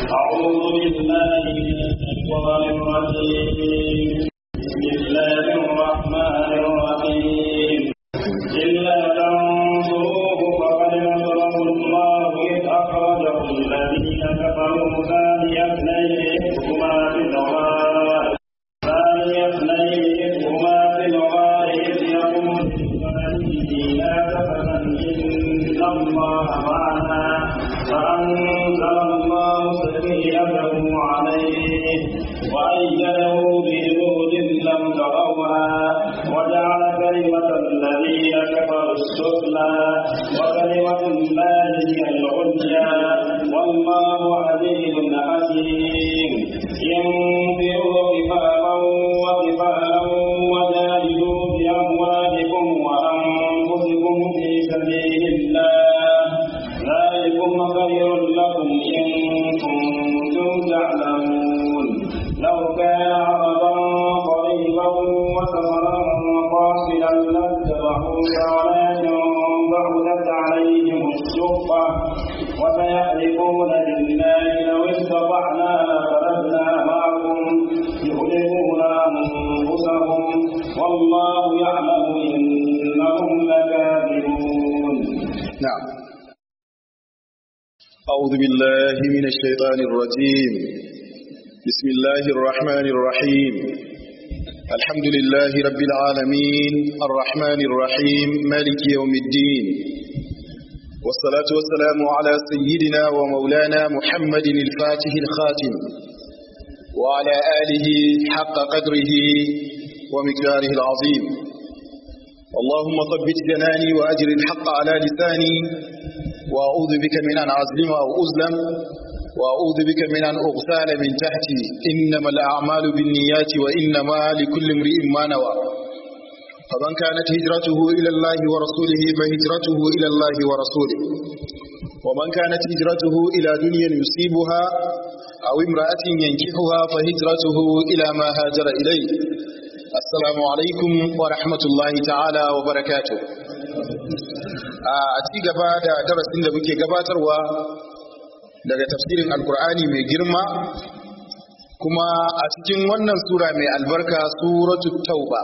أعوذ بالله من الشيطان الرجيم بسم الله الرحمن الرحيم إلا تنصروه فقد نصره الله إذ أخرجه الذين كفروا ثاني اثنين هما في الغار ثاني اثنين إذ هما في الغار إذ يقول لصاحبه لا تحزن إن الله معنا فأنزل الله سكينته عليه وأيده بجنود لم تروها وجعل كلمة الذين كفروا السفلى وكلمة الله هي العليا والله عزيز حكيم انفروا خفافا وخفالا وجاهدوا بأموالكم وأنفسكم في سبيل الله ذلكم خير لكم إن كنتم تعلمون لو كان عرضا قريبا وسفرا قاصدا لاتبعوك ولكن بعدت عليهم الشقة وسيحلفون بالله لو استطعنا لخرجنا معكم يهلكون أنفسهم والله يعلم إنهم لكاذبون نعم أعوذ بالله من الشيطان الرجيم بسم الله الرحمن الرحيم الحمد لله رب العالمين الرحمن الرحيم مالك يوم الدين والصلاة والسلام على سيدنا ومولانا محمد الفاتح الخاتم وعلى آله حق قدره ومقداره العظيم اللهم ثبت جناني وأجر الحق على لساني وأعوذ بك من أن أظلم أو أظلم وأعوذ بك من أن أغتال من تحتي إنما الأعمال بالنيات وإنما لكل امرئ ما نوى فمن كانت هجرته إلى الله ورسوله فهجرته إلى الله ورسوله ومن كانت هجرته إلى دنيا يصيبها أو امرأة ينكحها فهجرته إلى ما هاجر إليه السلام عليكم ورحمة الله تعالى وبركاته a ci gaba da darasin da muke gabatarwa daga tafsirin alkur'ani mai girma kuma a cikin wannan sura mai albarka suratu tauba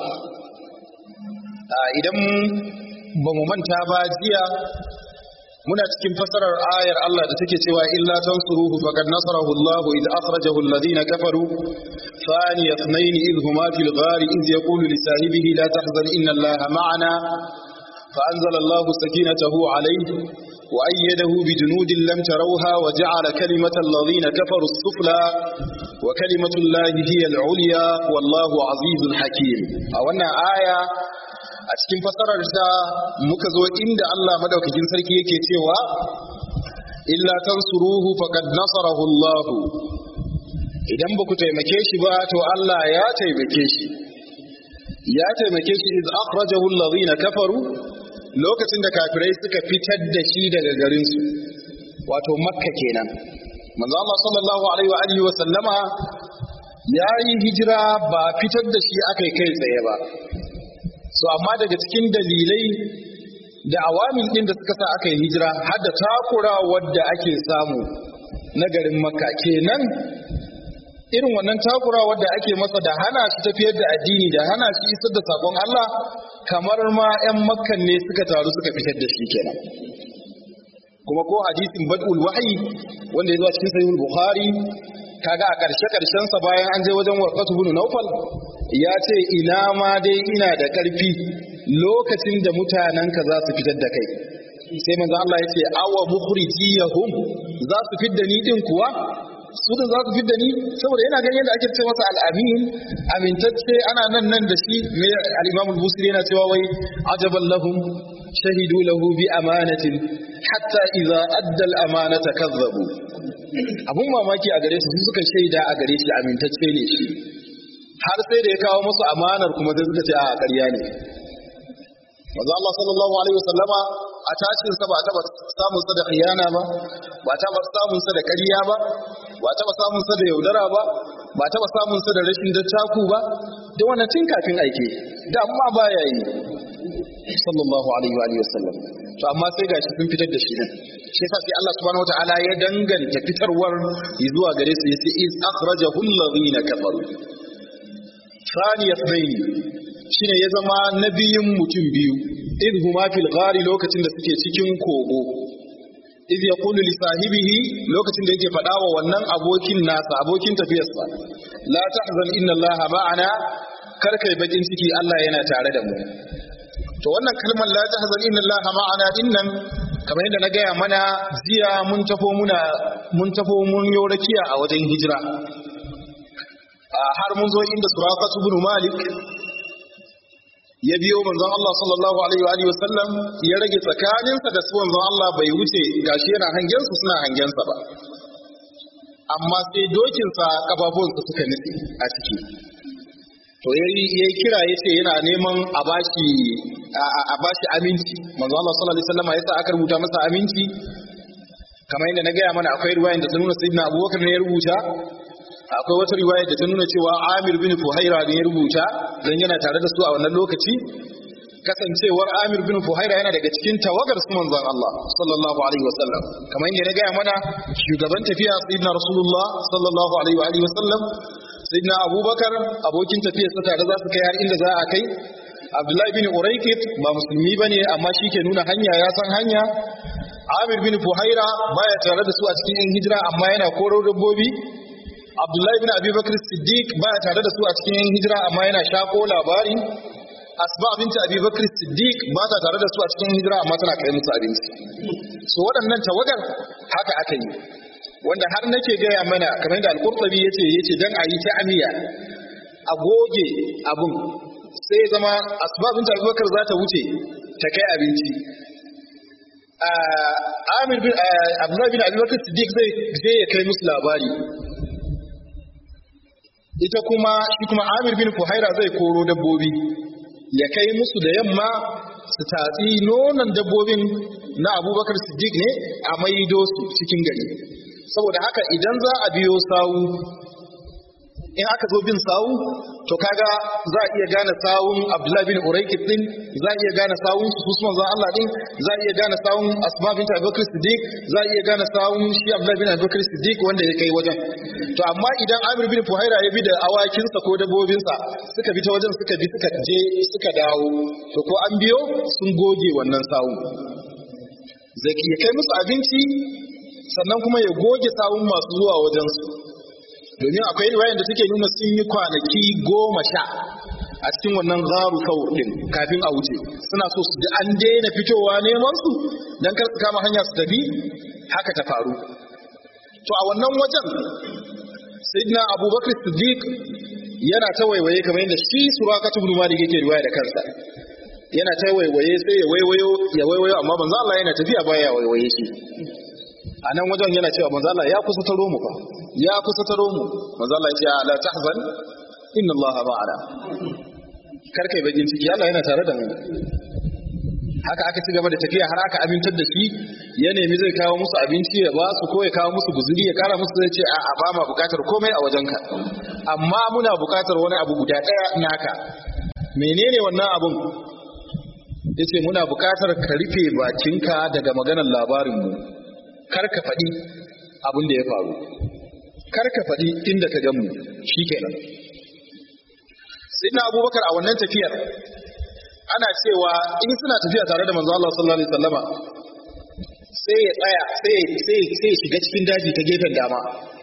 idan ba mu manta ba jiya muna cikin fasarar ayar Allah da take cewa illa tansuruhu faqad nasarahu Allah idh akhrajahu alladhina kafaru thani ithnain idh huma fil ghari idh yaqulu li sahibihi la tahzan inna Allaha ma'ana فأنزل الله سكينته عليه وأيده بجنود لم تروها وجعل كلمة الذين كفروا السفلى وكلمة الله هي العليا والله عزيز حكيم أولا آية a cikin fasarar ta muka zo inda Allah madaukakin sarki yake cewa illa tansuruhu faqad nasarahu Allah idan ba ku taimake shi ba to Allah ya taimake shi ya taimake shi iz akhrajahu alladhina kafaru lokacin da kafirai suka fitar da shi daga garin su wato makka kenan manzo Allah sallallahu alaihi wa alihi wa sallama ya yi hijira ba fitar da shi akai kai tsaye ba so amma daga cikin dalilai da awamin din da suka sa aka yi hijira har da takura wadda ake samu na garin makka kenan irin wannan takura wadda ake masa da hana shi tafiyar da addini da hana shi isar da sakon Allah kamar ma 'yan makkan ne suka taru suka fitar da shi kenan kuma ko hadisin bad'ul wahyi wanda ya zo cikin sahihul bukhari kaga a karshe karshen sa bayan an je wajen warqatu ibn nawfal ya ce ina ma dai ina da karfi lokacin da mutanenka za su fitar da kai sai manzo Allah ya ce awa mukhrijiyahum za su fidda ni din kuwa su da za su fidda ni saboda yana ganin yadda ake ce masa al-amin amintacce ana nan nan da shi mai al-imam al-busiri yana cewa wai ajaban lahum shahidu lahu bi amanatin hatta idza adda al-amanata kazzabu abun mamaki a gare su su suka shaida a gare shi amintacce ne shi har sai da ya kawo musu amanar kuma sai suka ce a ƙarya ne manzo Allah sallallahu alaihi wasallama a tashin sa ba ta samun sa da khiyana ba ba ta samun sa da ƙarya ba ba ta samun sa da yaudara ba ba ta samun sa da rashin dattaku ba da wannan tun kafin aike da amma baya yi sallallahu alaihi wa alihi wasallam to amma sai gashi sun fitar da shi din shi yasa sai Allah subhanahu wataala ya danganta fitarwar zuwa gare su yace iz akhrajahu alladhina kafaru thani yathnayn shine ya zama nabiyin mutum biyu iz huma fil ghari lokacin da suke cikin kogo iz yaqulu li sahibihi lokacin da yake faɗa wa wannan abokin nasa abokin tafiyarsa la tahzan inna allaha ma'ana kar kai bakin ciki Allah yana tare da mu to wannan kalmar la tahzan inna allaha ma'ana dinnan kamar yadda na gaya mana jiya mun tafo muna mun tafo mun yo rakiya a wajen hijira har mun zo inda suraqatu ibn malik ya biyo manzon Allah sallallahu alaihi wa alihi wasallam ya rage tsakaninsa da su manzon Allah bai wuce gashi yana hangen su suna hangen sa ba amma sai dokin sa kafafunsa suka nutse a ciki to yayi yayi kira yace yana neman a bashi a bashi aminci manzon Allah sallallahu alaihi wasallam yasa aka rubuta masa aminci kamar yadda na gaya mana akwai riwayar da ta nuna sayyidina Abubakar ne ya rubuta akwai wata riwaya da ta nuna cewa Amir bin Fuhaira ne ya rubuta dan yana tare da su a wannan lokaci kasancewar Amir bin Fuhaira yana daga cikin tawagar su manzon Allah sallallahu alaihi wasallam kamar yadda na gaya mana shugaban tafiya sayyidina Rasulullah sallallahu alaihi wa alihi wasallam sayyidina Abubakar abokin tafiyar sa tare za su kai har inda za a kai Abdullahi bin Uraykit ba musulmi bane amma shi ke nuna hanya ya san hanya Amir bin Fuhaira baya tare da su a cikin yan hijira amma yana koro dabbobi Abdullahi bin Abi Bakr Siddiq baya tare da su a cikin yan hijira amma yana shako labari Asma binti Abi Bakr Siddiq ba ta tare da su a cikin hijira amma tana kai musu abinci so waɗannan tawagar haka aka yi wanda har nake gaya mana kamar yadda Al-Qurtubi yace yace dan ayi ta'amiya a goge abun sai zama Asma binti Abi Bakr za ta wuce ta kai abinci Amir bin Abdullahi bin Abi Bakr Siddiq zai zai ya kai musu labari ita kuma shi kuma Amir bin Fuhaira zai koro dabbobi ya kai musu da yamma su tatsi nonon dabbobin na Abubakar Siddiq ne a maido su cikin gari saboda haka idan za a biyo sawu in aka zo bin sawu to kaga za a iya gane sawun Abdullahi bin Uraykid din za a iya gane sawun Usman zan Allah din za a iya gane sawun Asma bint Abubakar Siddiq za a iya gane sawun shi Abdullahi bin Abubakar Siddiq wanda ya kai wajen to amma idan Amir bin Fuhaira ya bi da awakinsa ko dabbobinsa suka bi ta wajen suka bi suka je suka dawo to ko an biyo sun goge wannan sawun zai ya kai musu abinci sannan kuma ya goge sawun masu zuwa wajensu domin akwai riwayar da take nuna sun yi kwanaki goma sha a cikin wannan garu sau din kafin a wuce suna so su ji an daina fitowa neman su dan kar su kama hanya su tafi haka ta faru to a wannan wajen sayyidina abubakar siddiq yana ta waiwaye kamar yadda shi surakatu ibn malik yake riwaya da kansa yana ta waiwaye sai ya waiwayo ya waiwayo amma manzo Allah yana tafiya baya waiwaye shi a nan wajen yana cewa manzo Allah ya kusa taro mu fa ya kusa taro mu manzo Allah ya ce la tahzan inna Allah ma'ana kar kai bakin ciki Allah yana tare da mu haka aka ci gaba da tafiya har aka amintar da shi ya nemi zai kawo musu abinci ya ba su ko ya kawo musu guzuri ya kara musu zai ce a ba ma bukatar komai a wajenka amma muna bukatar wani abu guda daya naka menene wannan abun yace muna bukatar ka rufe bakinka daga maganar labarin mu kar ka faɗi abin da ya faru kar ka faɗi inda ka gan mu shikenan sayyidina abubakar a wannan tafiyar ana cewa in suna tafiya tare da manzo Allah sallallahu alaihi wasallama sai ya tsaya sai sai sai shiga cikin daji ta gefen dama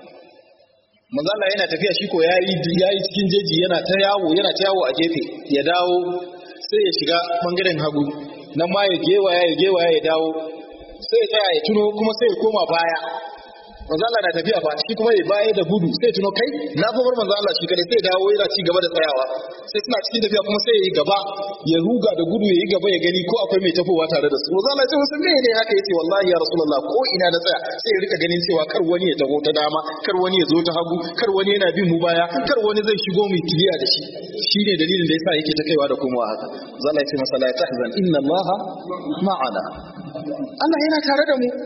manzo Allah yana tafiya shi ko yayi yayi cikin jeji yana ta yawo yana ta yawo a gefe ya dawo sai ya shiga bangaren hagu nan ma ya gewaya ya gewaya ya dawo sai ya tsaya ya tuno kuma sai ya koma baya manzo Allah na tafiya fa shi kuma ya baya da gudu sai tuno kai na fa bar manzo Allah shi kadai sai dawo yana ci gaba da tsayawa sai suna cikin tafiya kuma sai ya yi gaba ya ruga da gudu ya yi gaba ya gani ko akwai mai tafowa tare da su manzo Allah ya ce musu me ne haka yace wallahi ya rasulullah ko ina da tsaya sai ya rika ganin cewa kar wani ya taho ta dama kar wani ya zo ta hagu kar wani yana bin mu baya kar wani zai shigo mu kiliya da shi shine dalilin da yasa yake ta kaiwa da komowa haka manzo Allah ya ce masa la tahzan inna Allah ma'ana Allah yana tare da mu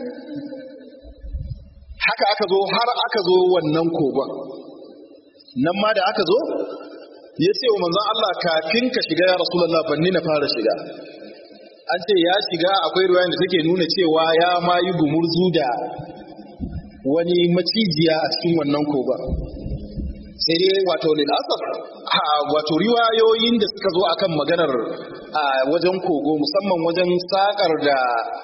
haka aka zo har aka zo wannan kogon nan ma da aka zo ya ce wa manzon Allah kafin ka shiga ya rasulullah banni na fara shiga an ce ya shiga akwai ruwayan da take nuna cewa ya ma yi gumurzu da wani macijiya a cikin wannan koba sai dai wato lil'asar wato riwayoyin da suka zo akan maganar wajen kogo musamman wajen sakar da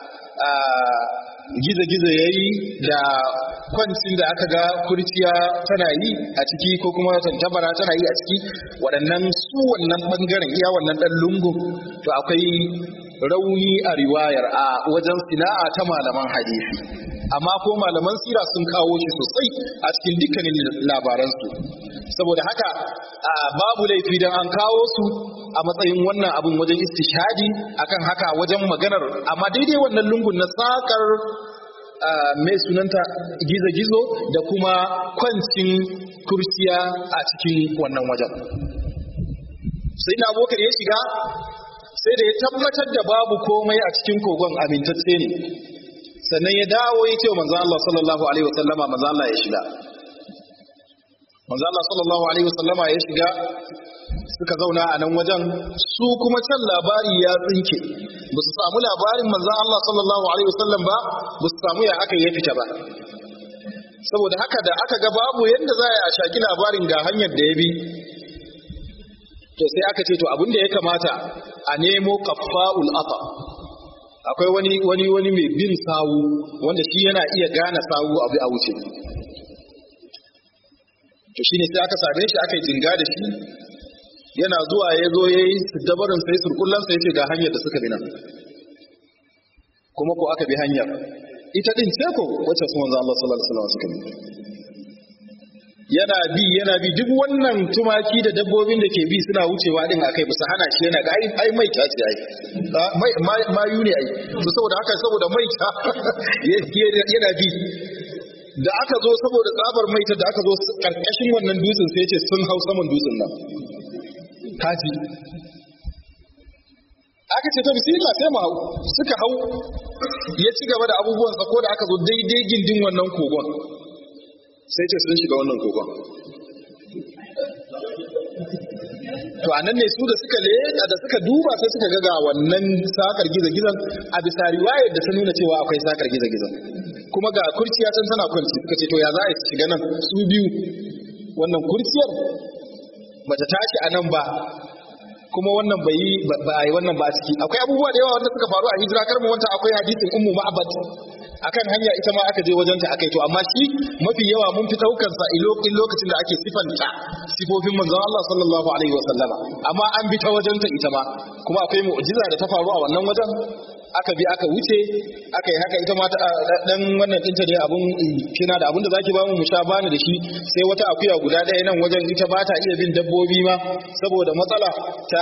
gizo-gizo ya yi da kwancin da aka ga kurciya tana yi a ciki ko kuma tantabara tana yi a ciki waɗannan su wannan ɓangaren iya wannan ɗan lungun to akwai rauni a riwayar a wajen sina'a ta malaman hadisi amma ko malaman sira sun kawo shi sosai a cikin dukkanin labaransu saboda haka babu laifi don an kawo su a matsayin wannan abin wajen istishadi akan haka wajen maganar amma daidai wannan lungun na sakar mai sunanta gizo-gizo da kuma kwancin kursiya a cikin wannan wajen sai na abokan ya shiga sai da ya tabbatar da babu komai a cikin kogon amintacce ne sannan ya dawo ya ce wa manzo Allah sallallahu alaihi wasallama manzo Allah ya shiga manzo Allah sallallahu alaihi wasallama ya shiga suka zauna a nan wajen su kuma can labari ya tsinke ba su samu labarin manzo Allah sallallahu alaihi wasallam ba ba su samu ya aka ya fita ba saboda haka da aka ga babu yadda za a shaki labarin ga hanyar da ya bi to sai aka ce to abin da ya kamata a nemo kaffa'ul afa akwai wani wani wani mai bin sawu wanda shi yana iya gane sawu abu a wuce to shine sai aka same shi aka yi jinga da shi yana zuwa ya zo ya yi dabarin sai surkullan sai ce ga hanyar da suka bi nan kuma ko aka bi hanyar ita din ce ko wacce su manzo Allah sallallahu alaihi wasallam suka bi yana bi yana bi duk wannan tumaki da dabbobin da ke bi suna wucewa din akai ba su hana shi yana ga ai mai ta ce ai mai mayu ne ai to saboda haka saboda mai ta yana bi da aka zo saboda tsabar maita da aka zo karkashin wannan dutsen sai ce sun hau saman dutsen nan kaji aka ce ta bismillah sai mu hau suka hau ya ci gaba da abubuwansa ko da aka zo daidai gindin wannan kogon sai ce sun shiga wannan kogon to anan ne su da suka leda da suka duba sai suka ga wannan sakar giza-gizan a bisa riwayar da ta nuna cewa akwai sakar giza-gizan kuma ga kurciya can tana kwanci suka ce to ya za a shiga nan su biyu wannan kurciyar bata tashi a nan ba kuma wannan bai yi ba a yi wannan ba a ciki akwai abubuwa da yawa wanda suka faru a hijira kar mu wanta akwai hadisin ummu ma'abad akan hanya ita ma aka je wajenta aka yi to amma shi mafi yawa mun fi daukar sa in lokacin da ake sifanta sifofin manzon Allah sallallahu alaihi wa sallama amma an bi ta wajenta ita ma kuma akwai mu'jiza da ta faru a wannan wajen aka bi aka wuce aka yi haka ita ma dan wannan dinta ne abun kina da abun da zaki ba mu mu sha bani da shi sai wata akuya guda ɗaya nan wajen ita ba ta iya bin dabbobi ma saboda matsala ta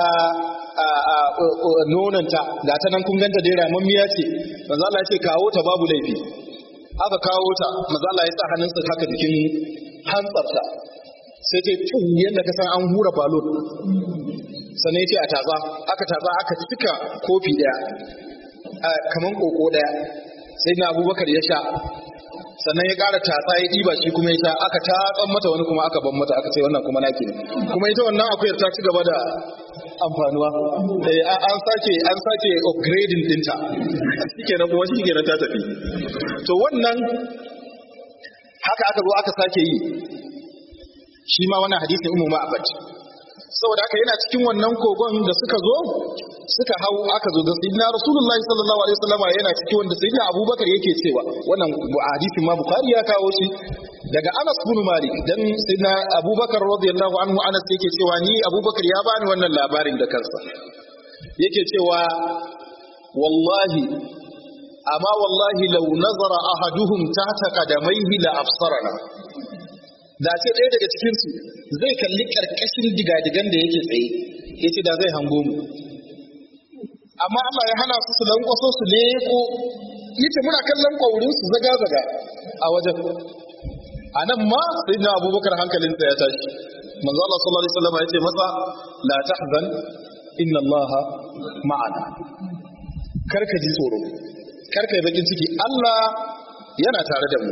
nonanta ga ta nan kun ganta dai ramammiya ce manzo Allah ya ce kawo ta babu laifi aka kawo ta manzo Allah ya sa hannunsa haka jikin hantsarta sai ta tun yadda ka san an hura balon sannan ya ce a tatsa aka tatsa aka cika kofi daya kaman koko daya sai na abubakar ya sha sannan ya ƙara tatsa ya ɗiba shi kuma ya sha aka tatsan mata wani kuma aka ban mata aka ce wannan kuma naki ne kuma ita wannan akuyar ta ci gaba da amfanuwa an sake an sake upgrading dinta shikenan kuma shikenan ta tafi to wannan haka aka zo aka sake yi shi ma wannan hadisin ummu ma'abad saboda haka yana cikin wannan kogon da suka zo suka hau aka zo da sayyidina rasulullahi sallallahu alaihi wasallam yana cikin wanda sayyidina abubakar yake cewa wannan hadisin ma bukhari ya kawo shi daga Anas bin Malik dan sayyidina Abubakar radiyallahu anhu Anas yake cewa ni Abubakar ya bani wannan labarin da kansa yake cewa wallahi amma wallahi law nazara ahaduhum tahta qadamaihi la absarana da ce ɗaya daga cikin su zai kalli karkashin digadigan da yake tsaye yace da zai hango mu amma Allah ya hana su su lankwaso su leko yace muna kallon kwaurin su zaga zaga a wajen a nan ma sai na abubakar hankalinsa ya tashi manzo Allah sallallahu alaihi wasallam ya ce masa la tahzan inna Allah ma'ana karka ji tsoro karka yi bakin ciki Allah yana tare da mu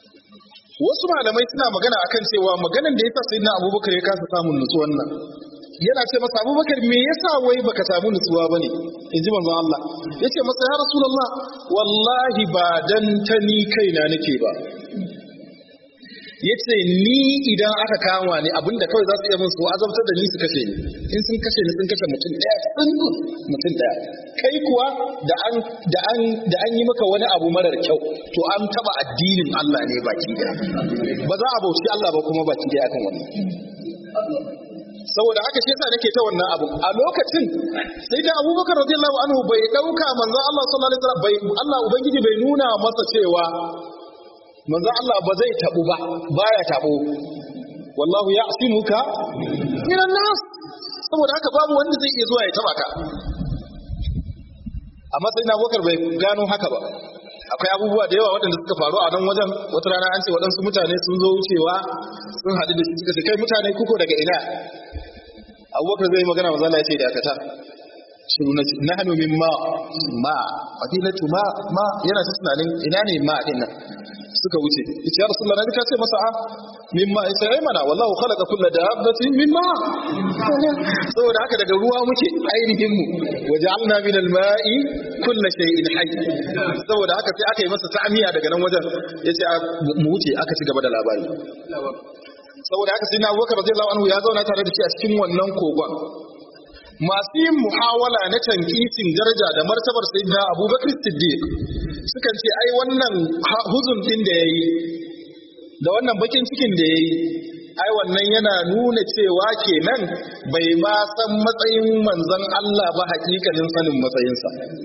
wasu malamai suna magana akan cewa maganan da yasa sayyidina abubakar ya kasa samun nutsuwan nan yana ce masa abubakar me yasa wai baka samu nutsuwa bane in ji manzon Allah yace masa ya rasulullah wallahi ba dan ta ni kaina nake ba yace ni idan aka kama ni abinda kawai za su iya min su azabtar da ni su kashe ni in sun kashe ni sun kashe mutum daya sun mutum daya kai kuwa da an da an da an yi maka wani abu marar kyau to an taba addinin Allah ne baki daya ba za a bauci Allah ba kuma baki daya akan wannan saboda haka shi yasa nake ta wannan abu a lokacin sai da Abubakar radiyallahu anhu bai dauka manzon Allah sallallahu alaihi wasallam bai Allah ubangiji bai nuna masa cewa manzon Allah ba zai tabu ba baya tabo wallahu ya'simuka minan nas saboda haka babu wanda zai iya zuwa ya taba ka amma sai na Abubakar bai gano haka ba akwai abubuwa da yawa waɗanda suka faru a nan wajen wata rana an ce waɗansu mutane sun zo wucewa sun haɗu da shi suka ce kai mutane kuko daga ina abubakar zai magana maza ya ce dakata shiru na na hannu min ma ma fadilatu ma ma yana ta tunanin ina ne ma din nan suka wuce yace ya rasulullah nabi ka ce masa a min ma yace ai mana wallahu khalaqa kulla dabbatin min ma saboda haka daga ruwa muke ainihin mu waja'alna min al-ma'i kulla shay'in hayy saboda haka sai aka yi masa ta'miya daga nan wajen yace mu wuce aka ci gaba da labari saboda haka sai na abubakar radiyallahu anhu ya zauna tare da shi a cikin wannan kogon masu yin muhawala na tankisin daraja da martabar sayyidina abubakar siddiq sukan ce ai wannan huzun din da yayi da wannan bakin cikin da yayi ai wannan yana nuna cewa kenan bai ma san matsayin manzon Allah ba hakikanin sanin matsayinsa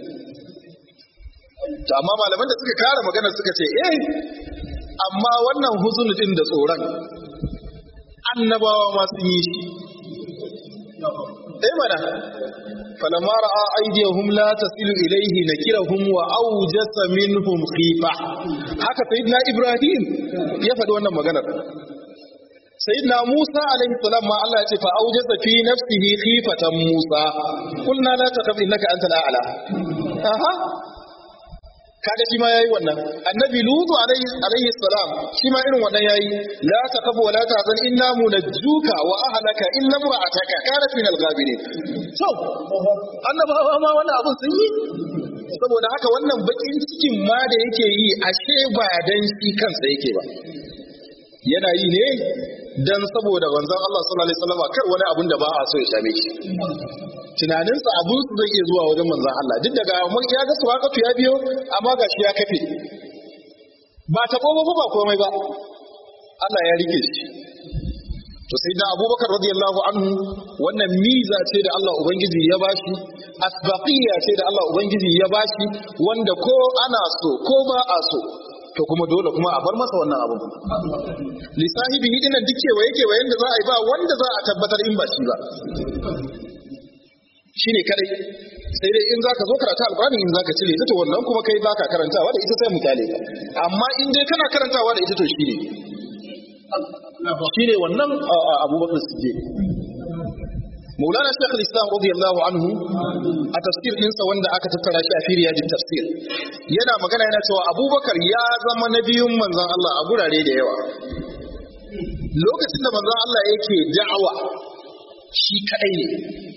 to amma malaman da suka kara magana suka ce eh amma wannan huzun din da tsoron annabawa ma sun yi shi eh mana falamma ra'a aydiyahum la tasilu ilayhi nakirahum wa awjasa minhum khifa haka sayyidina ibrahim ya faɗi wannan maganar sayyidina musa alaihi salam ma Allah ya ce fa awjasa fi nafsihi khifatan musa qulna la takhaf innaka antal a'la aha kaga shi ma yayi wannan annabi lutu alaihi alaihi salam shi ma irin wannan yayi la taqafu wa la tahzan inna munajjuka wa ahlaka illa imra'ataka kanat min al-ghabirin to annabawa ma wannan abun sun yi saboda haka wannan bakin cikin ma da yake yi ashe ba dan shi kansa yake ba yana yi ne dan saboda manzon Allah sallallahu alaihi wasallam kar wani abun da ba a so ya same shi tunaninsa abun su zai iya zuwa wajen manzon Allah duk daga mun ya ga su haka ya biyo amma gashi ya kafe ba ta ba ba komai ba Allah ya rike shi to sai da Abubakar radiyallahu anhu wannan miza ce da Allah ubangiji ya bashi asbaqiyya ce da Allah ubangiji ya bashi wanda ko ana so ko ba a so to kuma dole kuma a bar masa wannan abu lisahibi dinan duk kewaye kewayen da za a yi ba wanda za a tabbatar in ba shi ba shine kadai sai dai in zaka zo karanta alqur'ani in zaka cire ita to wannan kuma kai baka karantawa da ita sai mu kyale ka amma in dai kana karantawa da ita to shine shine wannan Abubakar Siddiq Maulana Sheikh al-Islam radiyallahu anhu a tafsir ɗinsa wanda aka tattara shi a firiyadi tafsir yana magana yana cewa Abubakar ya zama nabiyun manzon Allah a gurare da yawa lokacin da manzon Allah yake da'awa shi kadai ne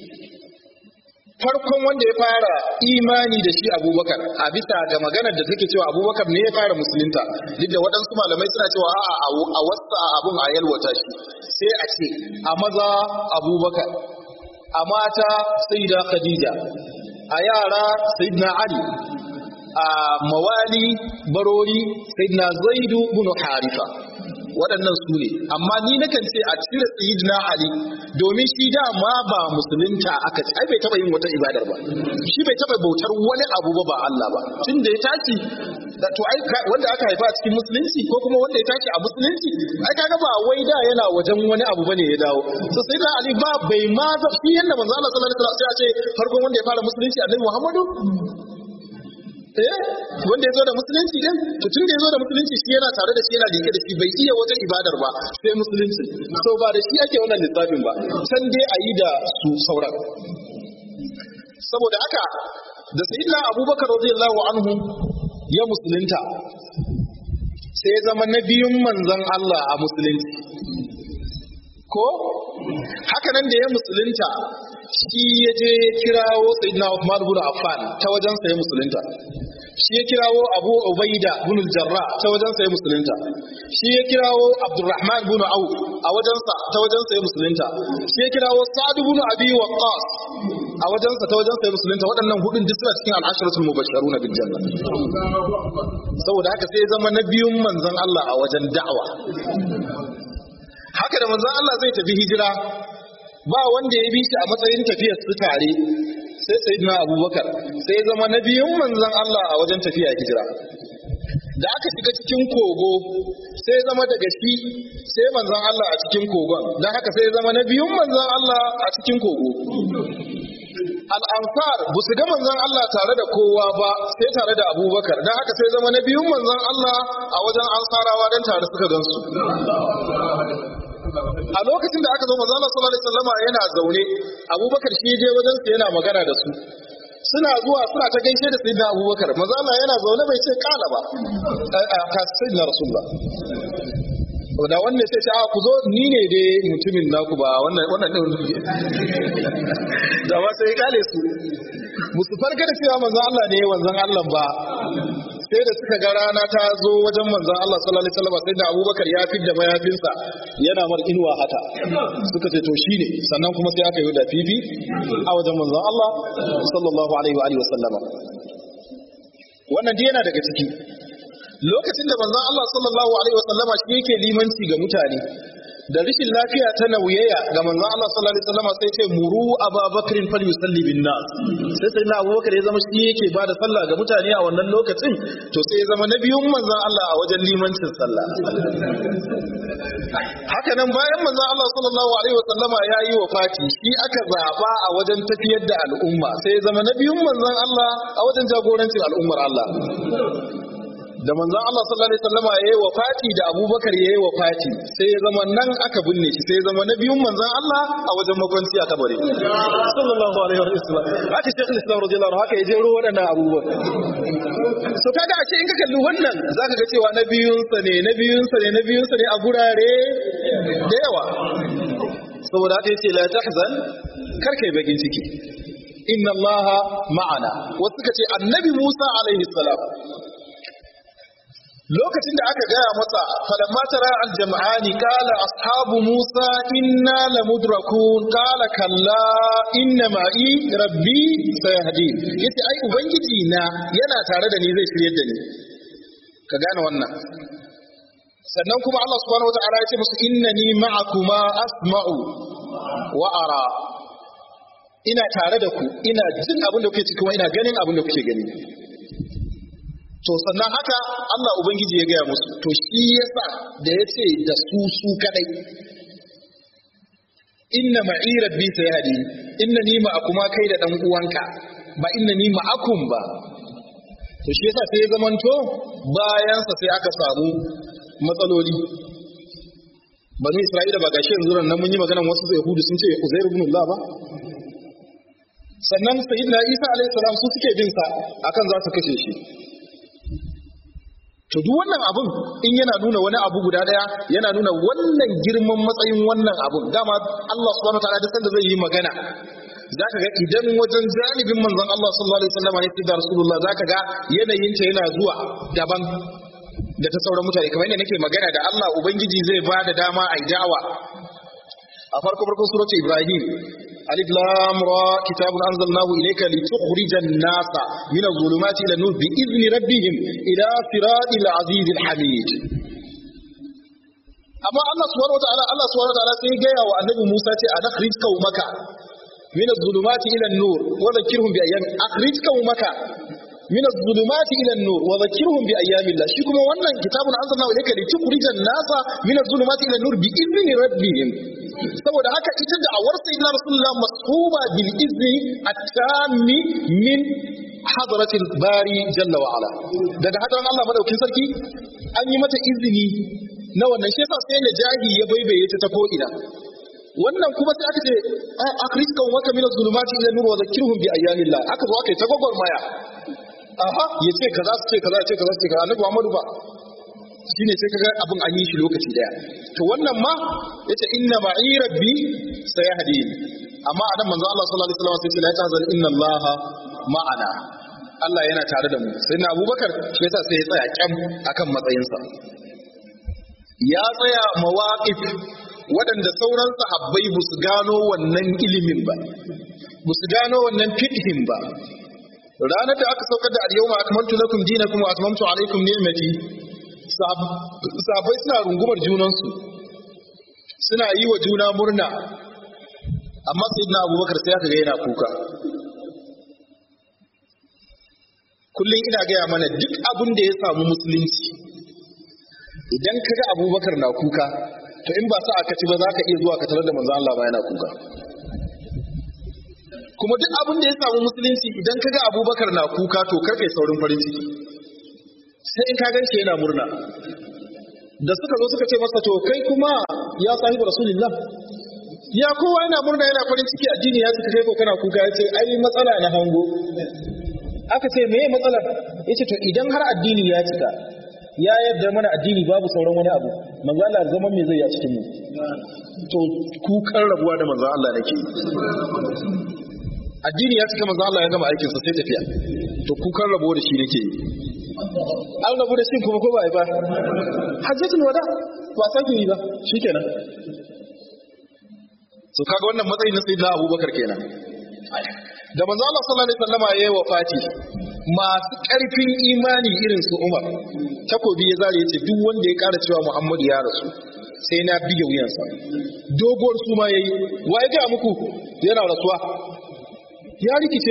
farkon wanda ya fara imani da shi abubakar a bisa ga maganar da take cewa abubakar ne ya fara musulunta duk da waɗansu malamai suna cewa a'a a wasu abun a yalwata shi sai a ce a maza abubakar a mata sayyida khadija a yara sayyidina ali a mawali barori sayyidina zaidu bin harifa waɗannan su ne amma ni nakan ce a cire sayyidina ali domin shi dama ba musulunta aka ai bai taba yin wata ibadar ba shi bai taba bautar wani abu ba ba Allah ba tun da ya tashi da to ai wanda aka haifa a cikin musulunci ko kuma wanda ya tashi a musulunci ai kaga ba wai da yana wajen wani abu bane ya dawo so sai da ali ba bai ma za shi yanda manzo Allah sallallahu alaihi wasallam sai ya ce farkon wanda ya fara musulunci annabi Muhammadu eh wanda ya zo da musulunci din to tun da ya zo da musulunci shi yana tare da shi yana dike da shi bai iya wajen ibadar ba sai musulunci so ba da shi ake wannan lissafin ba san dai a yi da su sauran saboda haka da sayyidina abubakar radiyallahu anhu ya musulunta sai ya zama na biyun manzon Allah a musulunci ko haka nan da ya musulunta shi ya je kirawo sayyidina Uthman ibn Affan ta wajen sa ya musulunta shi ya kirawo Abu Ubaida ibn al-Jarrah ta wajen sa ya musulunta shi ya kirawo Abdurrahman ibn Auf a wajen sa ta wajen sa ya musulunta shi ya kirawo Sa'd ibn Abi Waqqas a wajen sa ta wajen sa ya musulunta waɗannan hudun duk suna cikin al-ashratul mubashsharuna bil janna saboda haka sai ya zama na biyun manzon Allah a wajen da'awa haka da manzon Allah zai tafi hijira ba wanda ya bi shi a matsayin tafiyar su tare sai sayyidina Abubakar sai ya zama na biyun manzon Allah a wajen tafiya hijira da aka shiga cikin kogo sai ya zama daga shi sai manzon Allah a cikin kogon don haka sai ya zama na biyun manzon Allah a cikin kogo al'ansar ba su ga manzon Allah tare da kowa ba sai tare da abubakar don haka sai zama na biyun manzon Allah a wajen ansarawa don tare suka gansu a lokacin da aka zo manzon Allah sallallahu alaihi wasallama yana zaune abubakar shi je wajen sa yana magana da su suna zuwa suna ta gaishe da sayyidina abubakar manzon Allah yana zaune bai ce kala ba a ka sayyidina rasulullah da wannan sai ce a ku zo ni ne dai mutumin naku ba wannan wannan din da ba sai kale su musu farka da cewa manzon Allah ne wanzan Allah ba sai da suka ga rana ta zo wajen manzon Allah sallallahu alaihi wasallam sai da Abubakar ya fidda mayafinsa yana mar inuwa haka suka ce to shine sannan kuma sai aka yi da fifi a wajen manzon Allah sallallahu alaihi wa alihi wasallam wannan dai yana daga ciki lokacin da manzon Allah sallallahu alaihi wasallama shi yake limanci ga mutane da rishin lafiya ta nauyaya ga manzon Allah sallallahu alaihi wasallama sai ce muru ababakrin fal yusalli bin nas sai sai na abubakar ya zama shi yake bada sallah ga mutane a wannan lokacin to sai ya zama na biyun manzon Allah a wajen limancin sallah haka nan bayan manzon Allah sallallahu alaihi wasallama ya yi wafati shi aka zaba a wajen tafiyar da al'umma sai ya zama na biyun manzon Allah a wajen jagorancin al'ummar Allah da manzon Allah sallallahu alaihi wasallama yayi wafati da Abubakar yayi wafati sai ya zama nan aka binne shi sai ya zama na biyun manzon Allah a wajen makwanci a kabari sallallahu alaihi wasallam haka Sheikh Islam radiyallahu anhu haka ya jero waɗannan abubuwan so kaga a ce in ka kalli wannan zaka ga cewa na biyun sa ne na biyun sa ne na biyun sa ne a gurare da yawa saboda haka yace la tahzan kar kai bakin ciki inna allaha ma'ana wasu suka ce annabi Musa alaihi salam lokacin da aka gaya masa falamma tara aljam'ani qala ashabu musa inna lamudrakun qala kalla inna ma'i rabbi sayahdin yace ai ubangiji na yana tare da ni zai shiryar da ni ka gane wannan sannan kuma Allah subhanahu wata'ala ya ce musu innani ma'akuma asma'u wa ara ina tare da ku ina jin abin da kuke ciki kuma ina ganin abin da kuke gani to sannan haka Allah Ubangiji ya gaya musu to shi yasa da ya ce da su su kadai inna ma'i rabbi sayhadi inna ni ma'akuma kai da dan uwanka ba inna ni ma'akum ba to shi yasa sai ya zamanto bayan sa sai aka samu matsaloli bani Isra'ila ba gashi yanzu nan mun yi maganar wasu Yahudu sun ce Uzair ibn Allah ba sannan sayyidina Isa alaihi salam su suke bin sa akan za su kashe shi to duk wannan abun in yana nuna wani abu guda daya yana nuna wannan girman matsayin wannan abun dama Allah subhanahu wataala da sanda zai yi magana zaka ga idan wajen janibin manzon Allah sallallahu alaihi wasallam ne da Rasulullah zaka ga yanayin ta yana zuwa daban da ta sauran mutane kamar yadda nake magana da Allah ubangiji zai ba da dama a da'awa a farko farkon surati Ibrahim ألف لام را كتاب أنزلناه إليك لتخرج الناس من الظلمات إلى النور بإذن ربهم إلى صراط العزيز الحميد أما الله سبحانه وتعالى الله سبحانه وتعالى سيجايا والنبي موسى أخرج قومك من الظلمات إلى النور وذكرهم بأيام أخرج قومك من الظلمات إلى النور وذكرهم بأيام الله شكما وانا كتاب أنزلناه إليك لتخرج الناس من الظلمات إلى النور بإذن ربهم saboda haka ita da awar sayyidina rasulullah mashuba bil izni at-tammi min hadratil bari jalla wa ala daga hadaran Allah madaukin sarki an yi mata izini na wannan shi yasa sai na jahi ya baibaye ta ta ko ina wannan kuma sai aka ce akhrij kan waka min az-zulumati ila nur wa dhakkirhum bi ayyamillah aka zo aka yi ta gogormaya aha yace kaza su ce kaza ce kaza su ce kaza annabi Muhammadu ba shine sai kaga abin an yi shi lokaci daya to wannan ma yace inna ma'i rabbi sayahdini amma anan manzo Allah sallallahu alaihi wasallam sai ce la tahzan inna Allah ma'ana Allah yana tare da mu sai na Abubakar shi yasa sai ya tsaya kyam akan matsayinsa ya tsaya mawaqif waɗanda sauran sahabbai ba su gano wannan ilimin ba ba su gano wannan fiqhin ba ranar da aka saukar da al-yawma akmaltu lakum dinakum wa atmamtu alaykum ni'mati sahabbai suna rungumar junansu suna yi wa juna murna amma sayyidina abubakar sai aka ga yana kuka kullum ina gaya mana duk abin da ya samu musulunci idan ka ga abubakar na kuka to in ba sa aka ci ba za ka iya zuwa ka tarar da manzo Allah ba yana kuka kuma duk abin da ya samu musulunci idan ka ga abubakar na kuka to karfe saurin farin ciki sai in ka ganshi yana murna da suka zo suka ce masa to kai kuma ya sahibu rasulullah ya kowa yana murna yana farin ciki addini ya cika kai ko kana kuka ya ce ai matsala na hango aka ce meye matsalar ya ce to idan har addini ya cika ya yadda mana addini babu sauran wani abu manzo Allah zaman me zai ya cikin mu to kukan rabuwa da manzo Allah nake addini ya cika manzo Allah ya gama aikin sa sai tafiya to kukan rabuwa da shi nake an rabu da shi kuma ko ba ai ba hajjatul wada ba sake yi ba shikenan so kaga wannan matsayin na sayyidina Abubakar kenan da manzo Allah sallallahu alaihi wasallama yayi wafati masu ƙarfin imani irin su Umar takobi ya zare yace duk wanda ya ƙara cewa Muhammadu ya rasu sai na bige wuyansa doguwar su ma yayi wa ya ga muku yana rasuwa ya rikice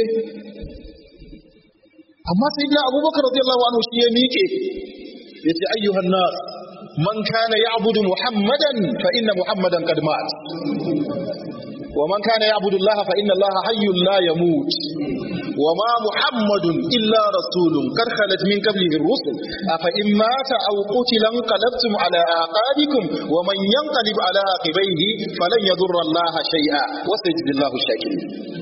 amma sayyidina Abubakar radiyallahu anhu shi ya miƙe yace ayyuhan nas man kana ya'budu Muhammadan fa inna Muhammadan qad mat ومن كان يعبد الله فإن الله حي لا يموت وما محمد إلا رسول قد خلت من قبله الرسل أفإن مات أو قتل انقلبتم على أعقابكم ومن ينقلب على عقبيه فلن يضر الله شيئا وسيجزي الله الشاكرين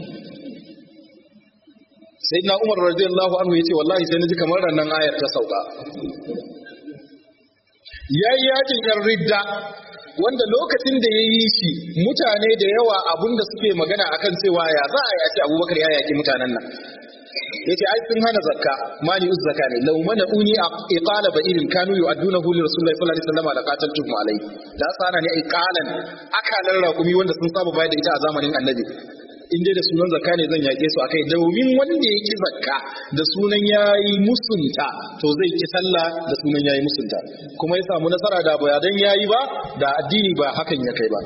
سيدنا عمر رضي الله عنه يتي والله سينجي كمر أن آية تسوقا يا yakin yan ridda wanda lokacin da ya yi shi mutane da yawa abinda suke magana akan cewa ya za a yace abubakar ya yaki mutanen nan yace ai sun hana zakka mani uz zakka ne law mana uni iqala ba irin kanu yu'addunahu li rasulillahi sallallahu alaihi wasallam la qataltum alai da sana ne iqalan akalan raƙumi wanda sun saba bayar da ita a zamanin annabi in dai da sunan zakka ne zan yake su akai domin wanda ya ki zakka da sunan yayi musunta to zai ki sallah da sunan yayi musunta kuma ya samu nasara da ba dan yayi ba da addini ba hakan ya kai ba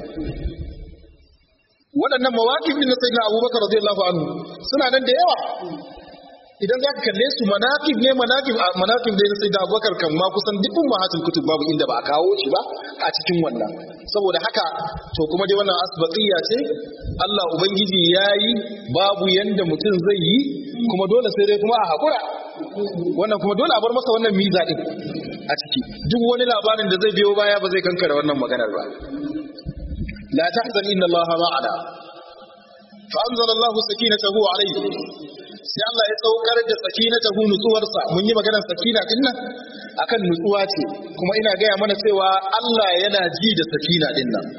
waɗannan mawaƙif na sayyidina abubakar radiyallahu anhu suna nan da yawa idan za ka kalle su manaqib ne manaqib manaqib da sai da Abubakar kan ma kusan duk ummahatul kutub babu inda ba a kawo shi ba a cikin wannan saboda haka to kuma dai wannan asbaqiyya ce Allah ubangiji yayi babu yanda mutum zai yi kuma dole sai dai kuma a hakura wannan kuma dole a bar masa wannan miza din a ciki duk wani labarin da zai biyo baya ba zai kankare wannan maganar ba la tahzan inna Allah ma'ana fa anzala Allah sakinatahu alayhi sai Allah ya saukar da sakinatahu nutsuwarsa mun yi maganar sakina din nan akan nutsuwa ce kuma ina gaya mana cewa Allah yana ji da sakina din nan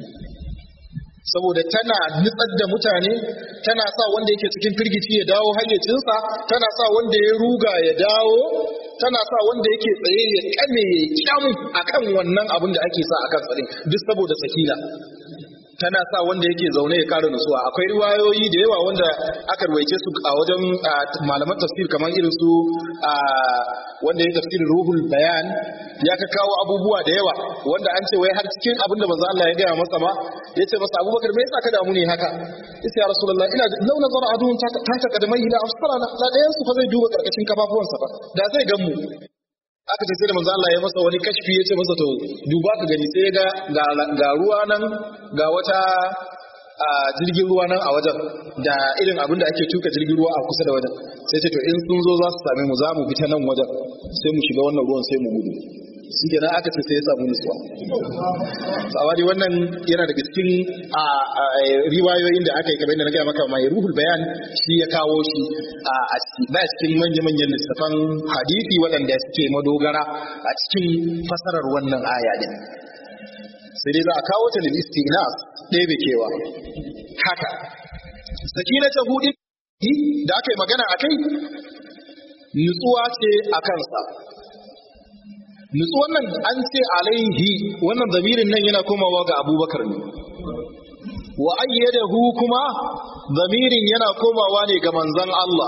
saboda tana nutsar da mutane tana sa wanda yake cikin firgici ya dawo hayyacinsa tana sa wanda ya ruga ya dawo tana sa wanda yake tsaye ya kame ya kyam akan wannan abin da ake sa akan tsarin duk saboda sakina tana sa wanda yake zaune ya kara nutsuwa akwai riwayoyi da yawa wanda aka ruwaice su a wajen malaman tafsir kamar irin su wanda ya tafsirin ruhul bayan ya ka kawo abubuwa da yawa wanda an ce wai har cikin abin da manzo Allah ya gaya masa ma ya ce masa Abubakar me yasa ka damu ne haka yace ya Rasulullah ina law nazara adun ta ta kadamai ila afsarana la dayan su fa zai duba karkashin kafafuwansa ba da zai gan mu aka ce sai da manzo Allah ya masa wani kashfi ya ce masa to duba ka gani sai ga ga ruwa nan ga wata a jirgin ruwa nan a wajen da irin abin da ake tuka jirgin ruwa a kusa da wajen sai ce to in sun zo za su same mu za mu bi ta nan wajen sai mu shiga wannan ruwan sai mu gudu shi kenan aka ce sai ya samu nutsuwa amma dai wannan yana daga cikin riwayoyin da aka yi kamar yadda na gaya maka mai ruhul bayan shi ya kawo shi a ba cikin manya-manyan littafan hadisi waɗanda suke madogara a cikin fasarar wannan aya din sai dai za a kawo ta lil istinas ɗebe kewa haka sakina ta hudu da aka yi magana a kai nutsuwa ce a kansa nutsuwan nan an ce alaihi wannan zamirin nan yana komawa ga abubakar ne wa ayyadahu kuma zamirin yana komawa ne ga manzon Allah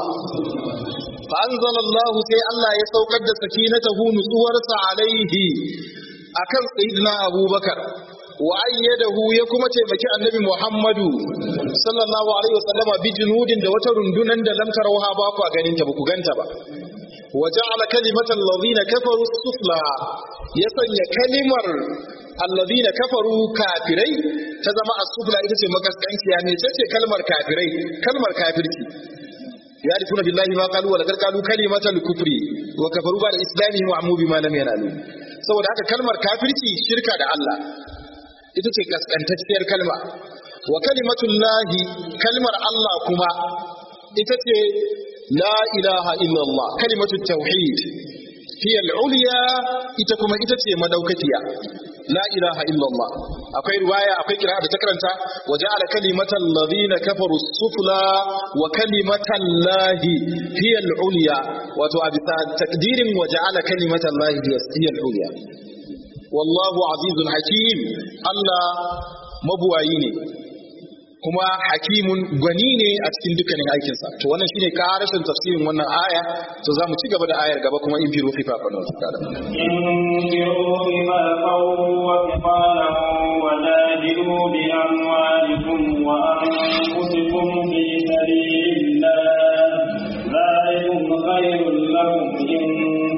fa anzalallahu sai Allah ya saukar da sakinatahu nutsuwarsa alaihi akan sayyidina abubakar wa ayyadahu ya kuma taimaki annabi Muhammadu sallallahu alaihi wasallama bi junudin da wata rundunan da lam tarawha ba ku ganin ta ba ku ganta ba wa ja'ala kalimatal ladina kafaru sufla ya sanya kalimar alladina kafaru kafirai ta zama as-sufla ita ce makaskanciya ne ce kalmar kafirai kalmar kafirci يعرفون بالله ما قالوا ولقد قالوا كلمة الكفر وكفروا بعد إسلامهم وعموا بما لم ينالوا saboda haka kalmar kafirci shirka da Allah ita ce kaskantacciyar kalma wa kalimatullahi kalmar Allah kuma ita ce la ilaha illallah kalimatut tauhid hiya al-ulya ita kuma ita ce madaukakiya la ilaha illallah akwai riwaya akwai kira da ta karanta wa ja'ala kalimatal ladina kafaru sufla wa kalimatal lahi hiya al-ulya wato a bisa takdirin wa ja'ala kalimatal lahi hiya al-ulya wallahu azizun hakim Allah mabuwayi ne kuma hakimun gwani ne a cikin dukkanin aikinsa to wannan shine karashin tafsirin wannan aya to za mu ci gaba da ayar gaba kuma in firu fifa fa nasu kada انفروا خفافا وثقالا وجاهدوا بأموالكم وأنفسكم في سبيل الله ذلكم خير لكم إن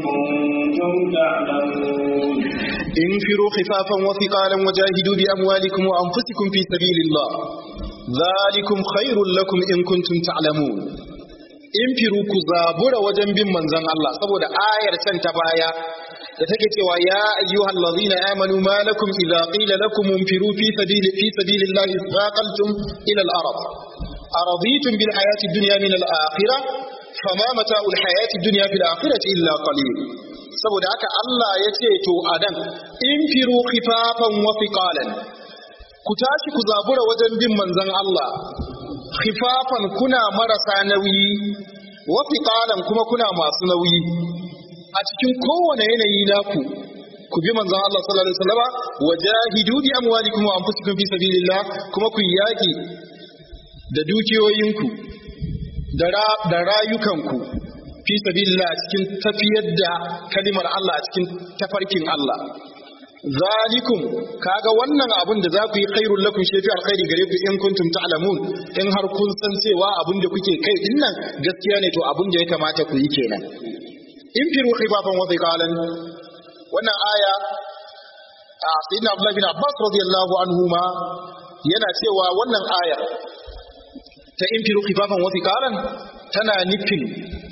كنتم تعلمون انفروا خفافا وثقالا وجاهدوا بأموالكم وأنفسكم في سبيل الله ذلكم خير لكم إن كنتم تعلمون انفروا كزابر وجنب من زن الله saboda ayar can ta baya da take cewa ya ayyuhal ladhina amanu ma lakum idza qila lakum infiru fi sabili fi sabilillahi thaqaltum ila al-ard araditum bil hayati dunya min al-akhirah fama mata'ul hayati dunya fil akhirati illa qalil saboda haka Allah ya ce to adan infiru khifafan wa thiqalan ku tashi ku zabura wajen bin manzon Allah khifafan kuna marasa nauyi wa thiqalan kuma kuna masu nauyi a cikin kowane yanayi naku ku bi manzon Allah sallallahu alaihi wasallama wajahidu bi amwalikum wa anfusikum fi sabilillah kuma ku yaki da dukiyoyinku da rayukanku fi sabilillah cikin tafiyar da kalimar Allah a cikin tafarkin Allah zalikum kaga wannan abun da za ku yi khairul lakum shi fi alkhairi gare ku in kuntum ta'lamun in har kun san cewa abun da kuke kai din nan gaskiya ne to abun da ya kamata ku yi kenan in firu khifafan wa thiqalan wannan aya a sayyidina Abdullah bin Abbas radiyallahu anhu ma yana cewa wannan aya ta in firu khifafan wa thiqalan tana nufin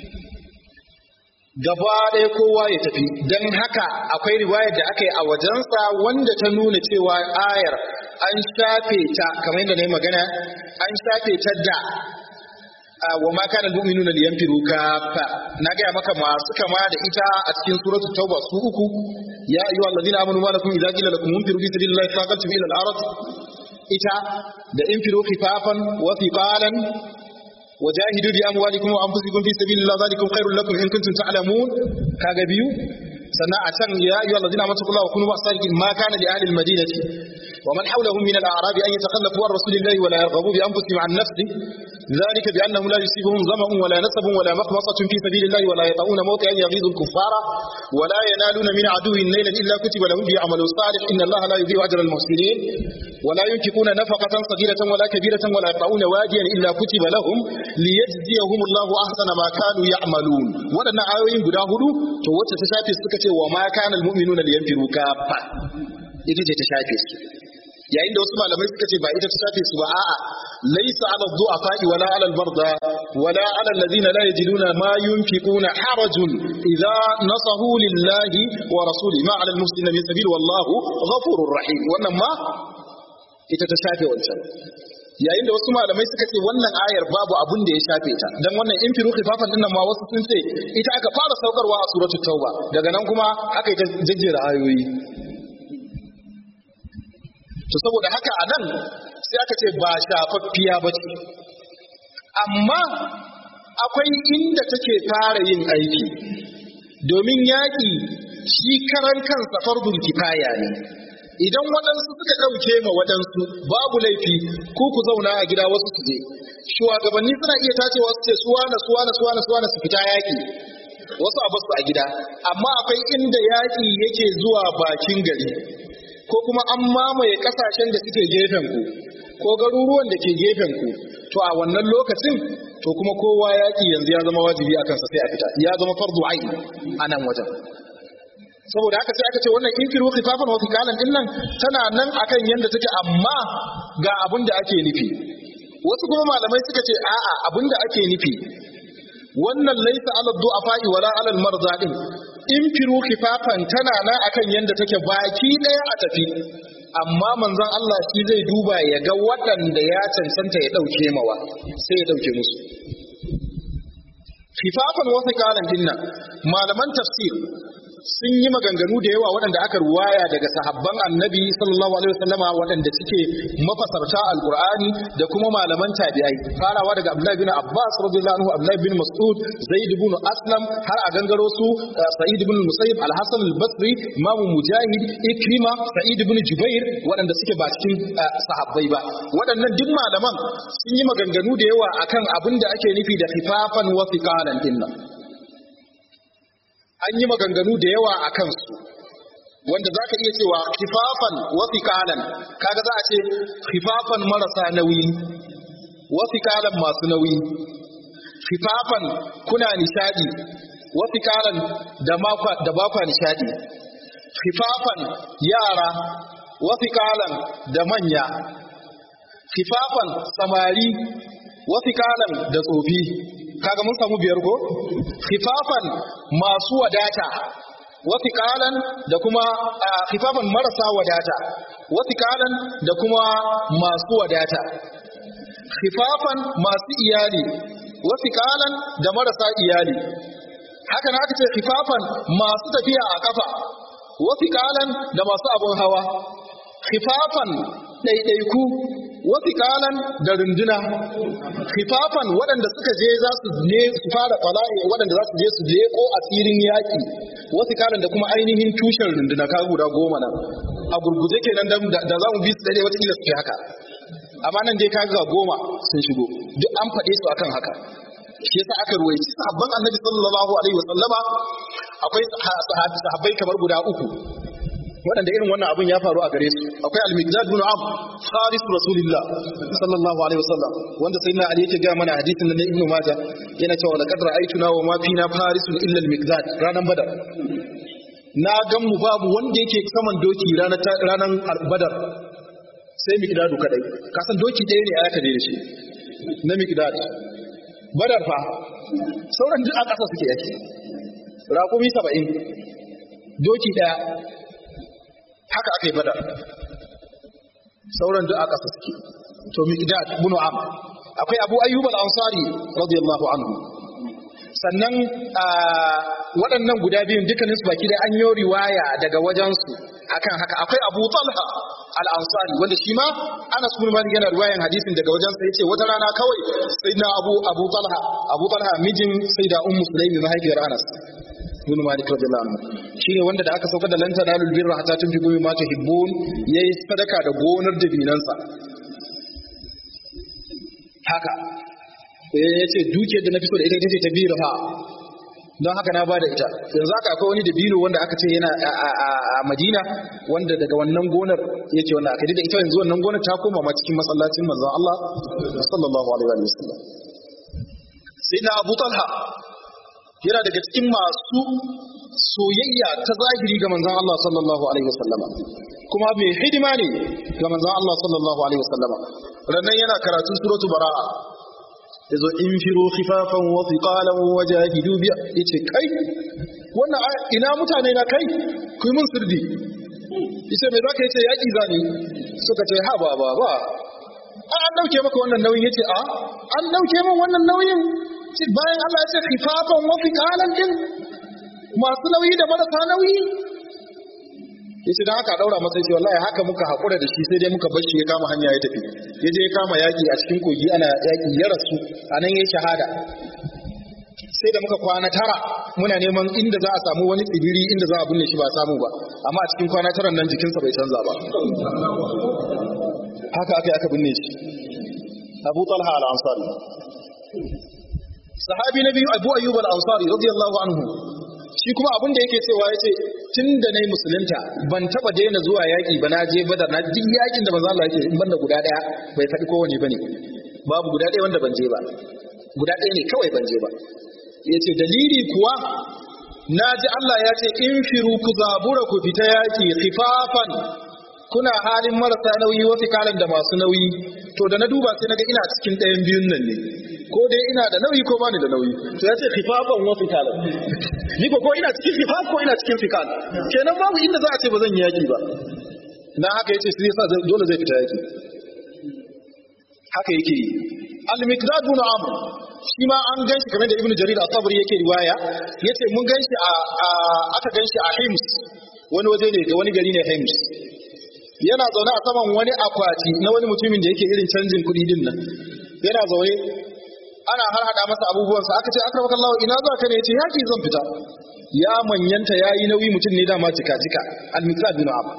gaba ɗaya kowa ya tafi don haka akwai riwayar da aka yi a wajensa wanda ta nuna cewa ayar an shafe ta kamar yadda na yi magana an shafe ta da wa ma kana mu'minuna liyanfiru kafa na gaya maka masu kama da ita a cikin suratul tauba su uku ya ayyuhal ladina amanu ma lakum idza qila lakum infiru fi sabilillahi faqatum ila al-ard ita da infiru khifafan wa thiqalan وجاهدوا بأموالكم وأنفسكم في سبيل الله ذلكم خير لكم إن كنتم تعلمون كاغا بيو سنة أتن يا أيها الذين آمنوا اتقوا الله وكونوا مع الصادقين ما كان لأهل المدينة ومن حولهم من الأعراب أن يتخلفوا عن رسول الله ولا يرغبوا بأنفسهم عن نفسه ذلك بأنهم لا يصيبهم ظمأ ولا نسب ولا مخمصة في سبيل الله ولا يطؤون موطئا يغيظ الكفار ولا ينالون من عدو نيلا إلا كتب لهم به عمل صالح إن الله لا يضيع أجر المحسنين ولا ينفقون نفقة صغيرة ولا كبيرة ولا يقطعون واديا إلا كتب لهم ليجزيهم الله أحسن ما كانوا يعملون ولنا آيوين guda hudu to wacce ta shafe suka ce wa ma kana almu'minuna liyanfiru kafa ita ce ta shafe su yayin da wasu malamai suka ce ba ita ta shafe su ba a'a laysa 'ala ad-du'afa'i wala 'ala al-marda wala 'ala alladhina la yajiduna ma yunfiquna harajun idza nasahu lillahi wa rasulihi ma 'ala al-muslimina min sabil wallahu ghafurur rahim wannan ma ita ta shafe wancan yayin da wasu malamai suka ce wannan ayar babu abun da ya shafe ta dan wannan infiru khifafan dinnan ma wasu sun ce ita aka fara saukarwa a suratul tauba daga nan kuma aka yi ta jejjera ayoyi to saboda haka a nan sai aka ce ba shafaffiya ba ce amma akwai inda take fara yin aiki domin yaƙi shi karan kansa fardun kifaya ne idan waɗansu suka ɗauke ma waɗansu babu laifi ku ku zauna a gida wasu su je shugabanni suna iya tacewa su ce suwana suwana suwana suwana su fita yaƙi wasu a basu a gida amma akwai inda yaƙi yake zuwa bakin gari ko kuma an mamaye kasashen da suke gefen ku ko garuruwan da ke gefen ku to a wannan lokacin to kuma kowa yaƙi yanzu ya zama wajibi a kansa sai a fita ya zama fardu ain a nan wajen saboda haka sai aka ce wannan infiru khifafan wa fikalan din nan tana nan akan yanda take amma ga abin da ake nufi wasu kuma malamai suka ce a'a abin da ake nufi wannan laisa ala du'afa'i wala ala al-marza din infiru khifafan tana nan akan yanda take baki daya a tafi amma manzon Allah shi zai duba ya ga waɗanda ya cancanta ya dauke mawa sai ya dauke musu khifafan wa thiqalan dinnan malaman tafsir sun yi maganganu da yawa waɗanda aka ruwaya daga sahabban annabi sallallahu alaihi wasallama waɗanda suke mafasarta alqur'ani da kuma malaman tabi'ai farawa daga abdullahi bin abbas radiyallahu anhu abdullahi bin mas'ud zaid ibn aslam har a gangaro su sa'id ibn musayyib al-hasan al-basri imam mujahid ikrima sa'id ibn jubair waɗanda suke ba cikin sahabbai ba waɗannan duk malaman sun yi maganganu da yawa akan abin da ake nufi da khifafan wa thiqalan dinnan an yi maganganu da yawa a kansu wanda za ka iya cewa khifafan wa thiqalan kaga za a ce khifafan marasa nauyi wa thiqalan masu nauyi khifafan kuna nishadi wa thiqalan da makwa da bakwa nishadi khifafan yara wa thiqalan da manya khifafan samari wa thiqalan da tsofi kaga mun samu biyar ko khifafan masu wadata wa thiqalan da kuma khifafan marasa wadata wa thiqalan da kuma masu wadata khifafan masu iyali wa thiqalan da marasa iyali haka na aka ce khifafan masu tafiya a kafa wa thiqalan da masu abun hawa khifafan ɗaiɗaiku wasu kalan da runduna khifafan waɗanda suka je za su ne su fara fala'i waɗanda za su je su leko a tsirin yaƙi wasu kalan da kuma ainihin tushen runduna ka guda goma nan a gurguje kenan da za mu bi su daidai wata su haka amma nan dai kaga goma sun shigo duk an faɗe su akan haka shi yasa aka ruwaici sahabban annabi sallallahu alaihi wasallama akwai sahabbai kamar guda uku waɗanda irin wannan abin ya faru a gare su akwai al-miqdad bin am kharis rasulillah sallallahu alaihi wasallam wanda sayyidina ali yake ga mana hadisin na ibnu majah yana cewa laqad ra'aytuna wa ma fina farisun illa al-miqdad ranan badar na gan mu babu wanda yake saman doki ranar ranan badar sai miqdadu kadai ka san doki ɗaya ne aka je da shi na miqdad badar fa sauran duk a ƙasa suke yake raƙumi saba'in doki ɗaya haka aka yi badar sauran duk a ƙasa suke to miqdad ibn am akwai abu ayyub al-ansari radiyallahu anhu sannan waɗannan guda biyun dukkanin su baki da an yi riwaya daga wajensu akan haka akwai abu talha al-ansari wanda shi ma anas bin malik yana riwayan hadisin daga wajensa yace wata rana kawai sayyidina abu abu talha abu talha mijin sayyida ummu sulaimi mahaifiyar anas ibn malik radiyallahu anhu shine wanda da aka saukar da lan tanalul birra hatta tunfiqu mimma tuhibbun yayi sadaka da gonar dabinansa haka ya ce dukiyar da na fito da ita ita ce ta biyu ha don haka na bada ita yanzu haka akwai wani dabino wanda aka ce yana a madina wanda daga wannan gonar yake wannan aka da ita yanzu wannan gonar ta koma ma cikin masallacin manzon Allah sallallahu alaihi wa sallam sai na Abu Talha yana daga cikin masu soyayya ta zahiri ga manzon Allah sallallahu alaihi wasallama kuma mai hidima ne ga manzon Allah sallallahu alaihi wasallama rannan yana karatun suratu bara'a yazo infiru khifafan wa thiqalan wa jahidu bi yace kai wannan ina mutane na kai ku mun sirdi yace me zaka yace yaki zani suka ce ha ba ba ba an dauke maka wannan nauyin yace a an dauke min wannan nauyin bayan Allah ya ce khifafan wa thiqalan din masu nauyi da marasa nauyi yace dan haka daura masa yace wallahi haka muka hakura da shi sai dai muka bar shi ya kama hanya ya tafi ya je ya kama yaki a cikin kogi ana yaki ya rasu anan yayi shahada sai da muka kwana tara muna neman inda za a samu wani tsibiri inda za a binne shi ba samu ba amma a cikin kwana taran nan jikinsa bai canza ba haka aka aka binne shi Abu Talha al-Ansari sahabi na biyu Abu Ayyub al-Ansari radiyallahu anhu shi kuma abin da yake cewa yace tun da nayi musulunta ban taba daina zuwa yaki ba na je badar na duk yakin da manzo Allah yake in banda guda daya bai faɗi kowane bane babu guda daya wanda ban je ba guda daya ne kawai ban je ba yace dalili kuwa na ji Allah ya ce in firu ku zabura ku fita yaki khifafan kuna halin marasa nauyi wasu kalan da masu nauyi to da na duba sai naga ina cikin ɗayan biyun nan ne ko dai ina da nauyi ko bani da nauyi to ya ce khifafan wasu kalan ni ko ko ina cikin khifaf ko ina cikin fikal kenan babu inda za a ce ba zan yi yaki ba dan haka yace sai yasa dole zai fita yaki haka yake yi al-miqdad bin amr shi ma an ganshi kamar da ibnu jarir at-tabari yake riwaya yace mun ganshi a aka ganshi a hims wani waje ne da wani gari ne hims yana zaune a saman wani akwati na wani mutumin da yake irin canjin kuɗi din nan yana zaune ana har hada masa abubuwansa aka ce akramaka Allah ina za ka ne yace yaki zan fita ya manyanta yayi nauyi mutum ne dama cika cika al-miqdad bin amr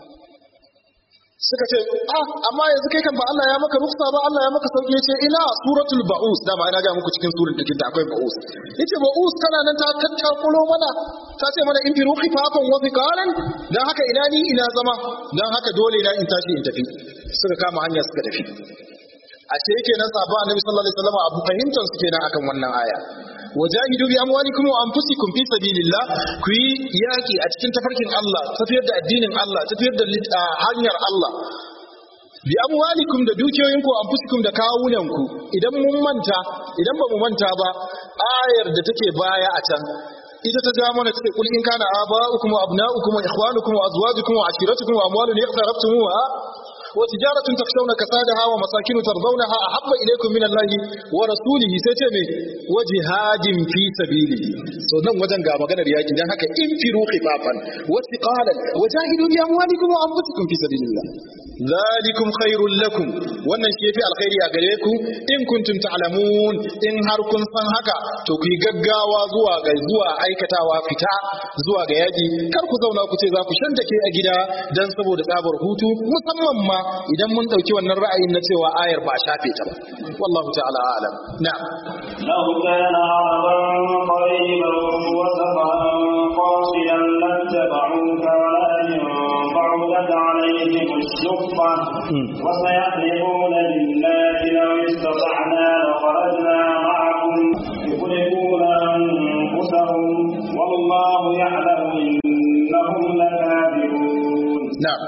suka ce ah amma yanzu kai kan ba Allah ya maka rufsa ba Allah ya maka sauki yace ila suratul ba'us dama ina ga muku cikin surar da akwai ba'us yace ba'us kana nan ta tattakulo mana ta ce mana in fi ruhi fafan wa fiqalan dan haka ina ni ina zama dan haka dole na in tashi in tafi suka kama hanya suka tafi ashe yake nan sahaba annabi sallallahu alaihi wasallam abu fahimtar su kenan akan wannan aya wajahidu bi amwalikum wa anfusikum fi sabilillah ku yi yaki a cikin tafarkin Allah tafiyar da addinin Allah tafiyar da hanyar Allah bi amwalikum da dukiyoyinku wa anfusikum da kawunanku idan mun manta idan ba mu manta ba ayar da take baya a can ita ta ja mana take kul in kana aba'ukum wa abna'ukum wa ikhwanukum wa azwajukum wa ashiratukum wa amwalun iqtarabtumuha وتجارة تخشون كسادها ومساكن ترضونها أحب إليكم من الله ورسوله سيتمي وجهاد في سبيله so nan wajen ga maganar yaki dan haka in firu khifafan wa thiqalan wa jahidu bi amwalikum wa anfusikum fi sabilillah zalikum khairul lakum wannan shi yafi alkhairi a gare ku in kuntum ta'lamun in har kun san haka to ku yi gaggawa zuwa ga zuwa aikatawa fita zuwa ga yaki kar ku zauna ku ce za ku shantake a gida dan saboda tsabar hutu musamman ma idan mun dauki wannan ra'ayin na cewa ayar ba a shafe ta ba wallahu ta'ala a'lam na'am لو كان عرضا قريبا وسفرا قاصدا لاتبعوك ولكن بعدت عليهم الشقة وسيحلفون بالله لو استطعنا لخرجنا معكم يخرجون أنفسهم والله يعلم إنهم لكاذبون na'am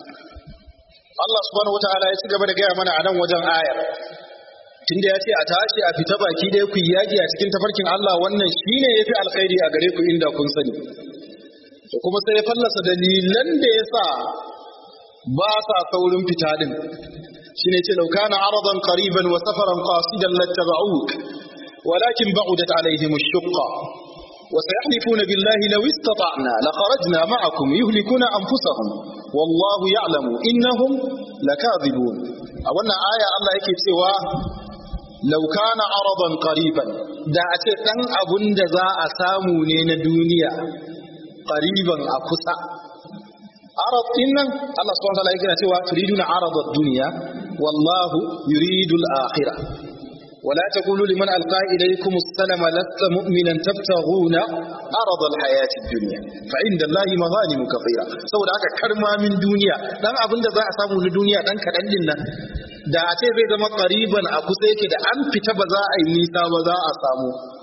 Allah subhanahu wataala ya ci gaba da gaya mana a nan wajen ayar tunda ya ce a tashi a fita baki ɗaya ku yi yaƙi a cikin tafarkin Allah wannan shine yafi alkhairi a gare ku inda kun sani to kuma sai ya fallasa dalilan da ya sa ba sa saurin fita din shine ce law kana aradan qariban wa safaran qasidan lattaba'uk walakin ba'udat alaihim ash-shuqqa وسيحلفون بالله لو استطعنا لخرجنا معكم يهلكون أنفسهم والله يعلم إنهم لكاذبون أولا آية الله يكي سوى لو كان عرضا قريبا دا أتي دان أبن دا أسامو نين دنيا قريبا أكسا عرض إن الله سبحانه وتعالى يكي سوى تريدون عرض الدنيا والله يريد الآخرة ولا تقولوا لمن ألقى إليكم السلام لست مؤمنا تبتغون عرض الحياة الدنيا فعند الله مغانم كثيرة saboda haka karma min duniya dan abin da za a samu na duniya dan kaɗan din nan da a ce zai zama ƙariban a kusa yake da an fita ba za a yi nisa ba za a samu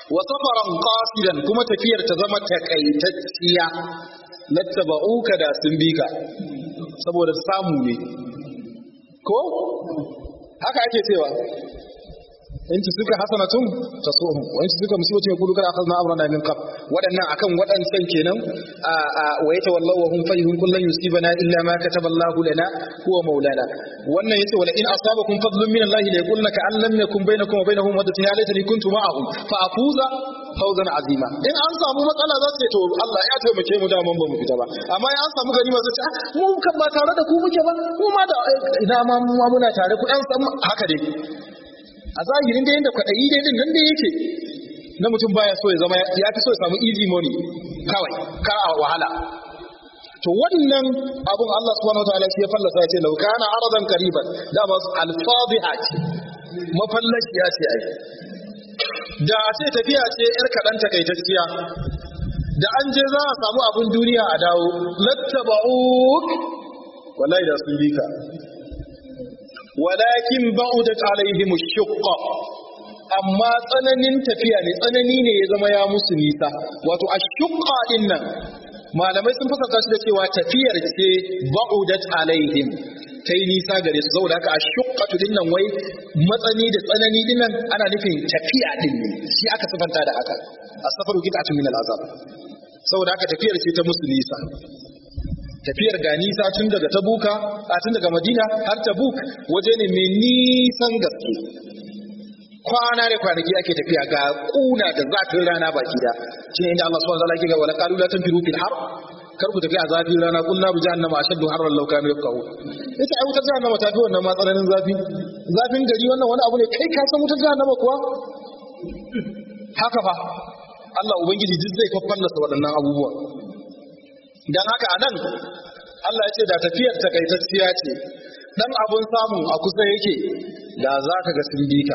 wa safaran qasidan kuma tafiyar ta zama takaitacciya lattaba'uka da sun bi ka saboda samu ne ko haka ake cewa in ci suka hasanatun tasuhum wa in ci suka musibatun yaqulu kada akhadna amrana min qab wadannan akan wadancan kenan a a wa yatawallahu wa hum fayhun kullan yusibana illa ma kataba Allah lana huwa maulana wannan yace wala in asabakum fadlun min Allah la yaqulna ka an lam yakun bainakum wa bainahum waddatun ya laitani kuntu ma'ahum fa afuza fawzan azima in an samu matsala za su ce to Allah ya taimake mu da mun ba mu fita ba amma in an samu ganima zai ce ah mu kan ba tare da ku muke ba mu ma da ina ma mu ma muna tare ku dan san haka dai a zahirin da yadda kwaɗayi dai din nan da yake na mutum baya so ya zama ya fi so ya samu easy money kawai kar a wahala to wannan abun Allah subhanahu wataala shi ya fallasa ya ce lau kana aradan qariban da ba alfadhiha ce mafallashiya ce ai da a ce tafiya ce yar kaɗan takaitacciya da an je za a samu abun duniya a dawo lattaba'uk wallahi da sun bi ka walakin ba'udat alaihim ash-shaqqa amma tsananin tafiya ne tsanani ne ya zama ya musu nisa wato ash-shaqqa din nan malamai sun fasarta shi da cewa tafiyar ce ba'udat alaihim kai nisa gare su saboda haka ash-shaqqatu din nan wai matsani da tsanani din nan ana nufin tafiya din ne shi aka sifanta da haka as-safaru qit'atun min al-azab saboda haka tafiyar ce ta musu nisa tafiyar ga nisa tun daga tabuka a tun daga madina har tabuk waje ne mai nisan gaske kwana da kwanaki ake tafiya ga kuna da zafin rana baki da shi ne inda Allah subhanahu wa ta'ala yake ga wala qalu la tanfiru fil har kar ku tafi a zafin rana kun naru jahannama ashaddu harran law kanu yafqahu yace ai wutar jahannama ta fi wannan matsalanin zafi zafin gari wannan wani abu ne kai ka san wutar jahannama kuwa haka fa Allah ubangiji duk zai fafallasa waɗannan abubuwa dan haka anan Allah ya ce da tafiyar takaitacciya ce dan abun samu a kusa yake da za ka ga sun bi ka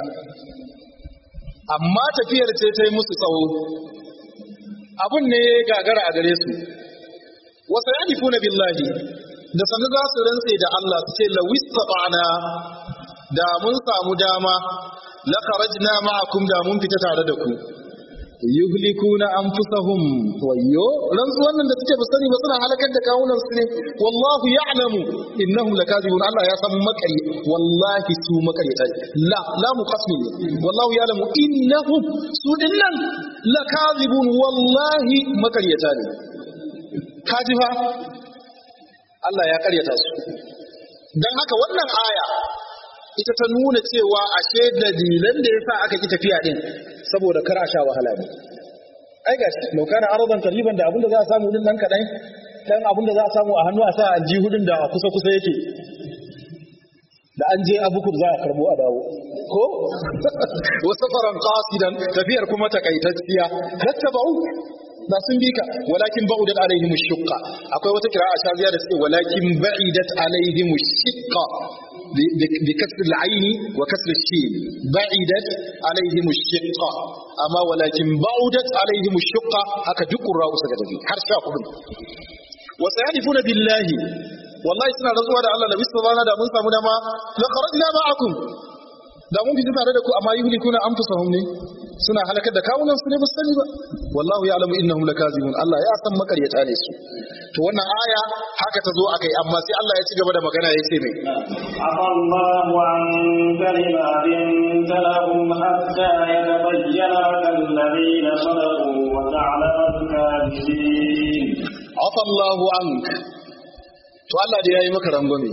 amma tafiyar ce ta yi musu tsawo abun ne gagara a gare su wasu yanifuna billahi da sanu za su rantse da Allah su ce lawista ba'ana da mun samu dama la kharajna ma'akum da mun fita tare da ku yuhlikuna anfusahum wayyo rantsuwan nan da suke ba sani ba suna halakar da kawunan su ne wallahu ya'lamu innahum lakazibun Allah ya san makari wallahi su makarita la la muqasmi wallahu ya'lamu innahum su dinnan lakazibun wallahi makariyata ne kaji fa Allah ya karyata su dan haka wannan aya ita ta nuna cewa ashe dalilan da yasa aka ki tafiya din saboda kar a sha wahala ne ai gashi lau kana aradan qariban da abinda za a samu din nan kadan dan abinda za a samu a hannu a sa aljihudin da a kusa kusa yake da an je abukur za a karbo a dawo ko wasu faran qasidan tafiyar kuma takaitacciya hattabau da sun bi ka walakin ba'udat alaihim ash-shaqqa akwai wata kira'a shaziya da suke walakin ba'idat alaihim ash-shaqqa بكسر العين وكسر الشين بعدت عليهم الشقة أما ولكن بعدت عليهم الشقة هكا دق الرأس كذلك حرشا قبل وسيحلفون بالله والله سنة رسول الله لو استطعنا دا من سامنا ما لخرجنا معكم da mun fita tare da ku amma yuhlikuna anfusahum ne suna halakar da kawunan su ne ba sani ba wallahu ya'lamu innahum lakazibun Allah ya san makaryata ne su to wannan aya haka ta zo akai amma sai Allah ya ci gaba da magana ya ce mai afallahu anka lima binta lahum hatta yatabayyana alladhina sadaqu wa ta'lamu al-kadhibin afallahu anka to Allah da yayi maka rangwame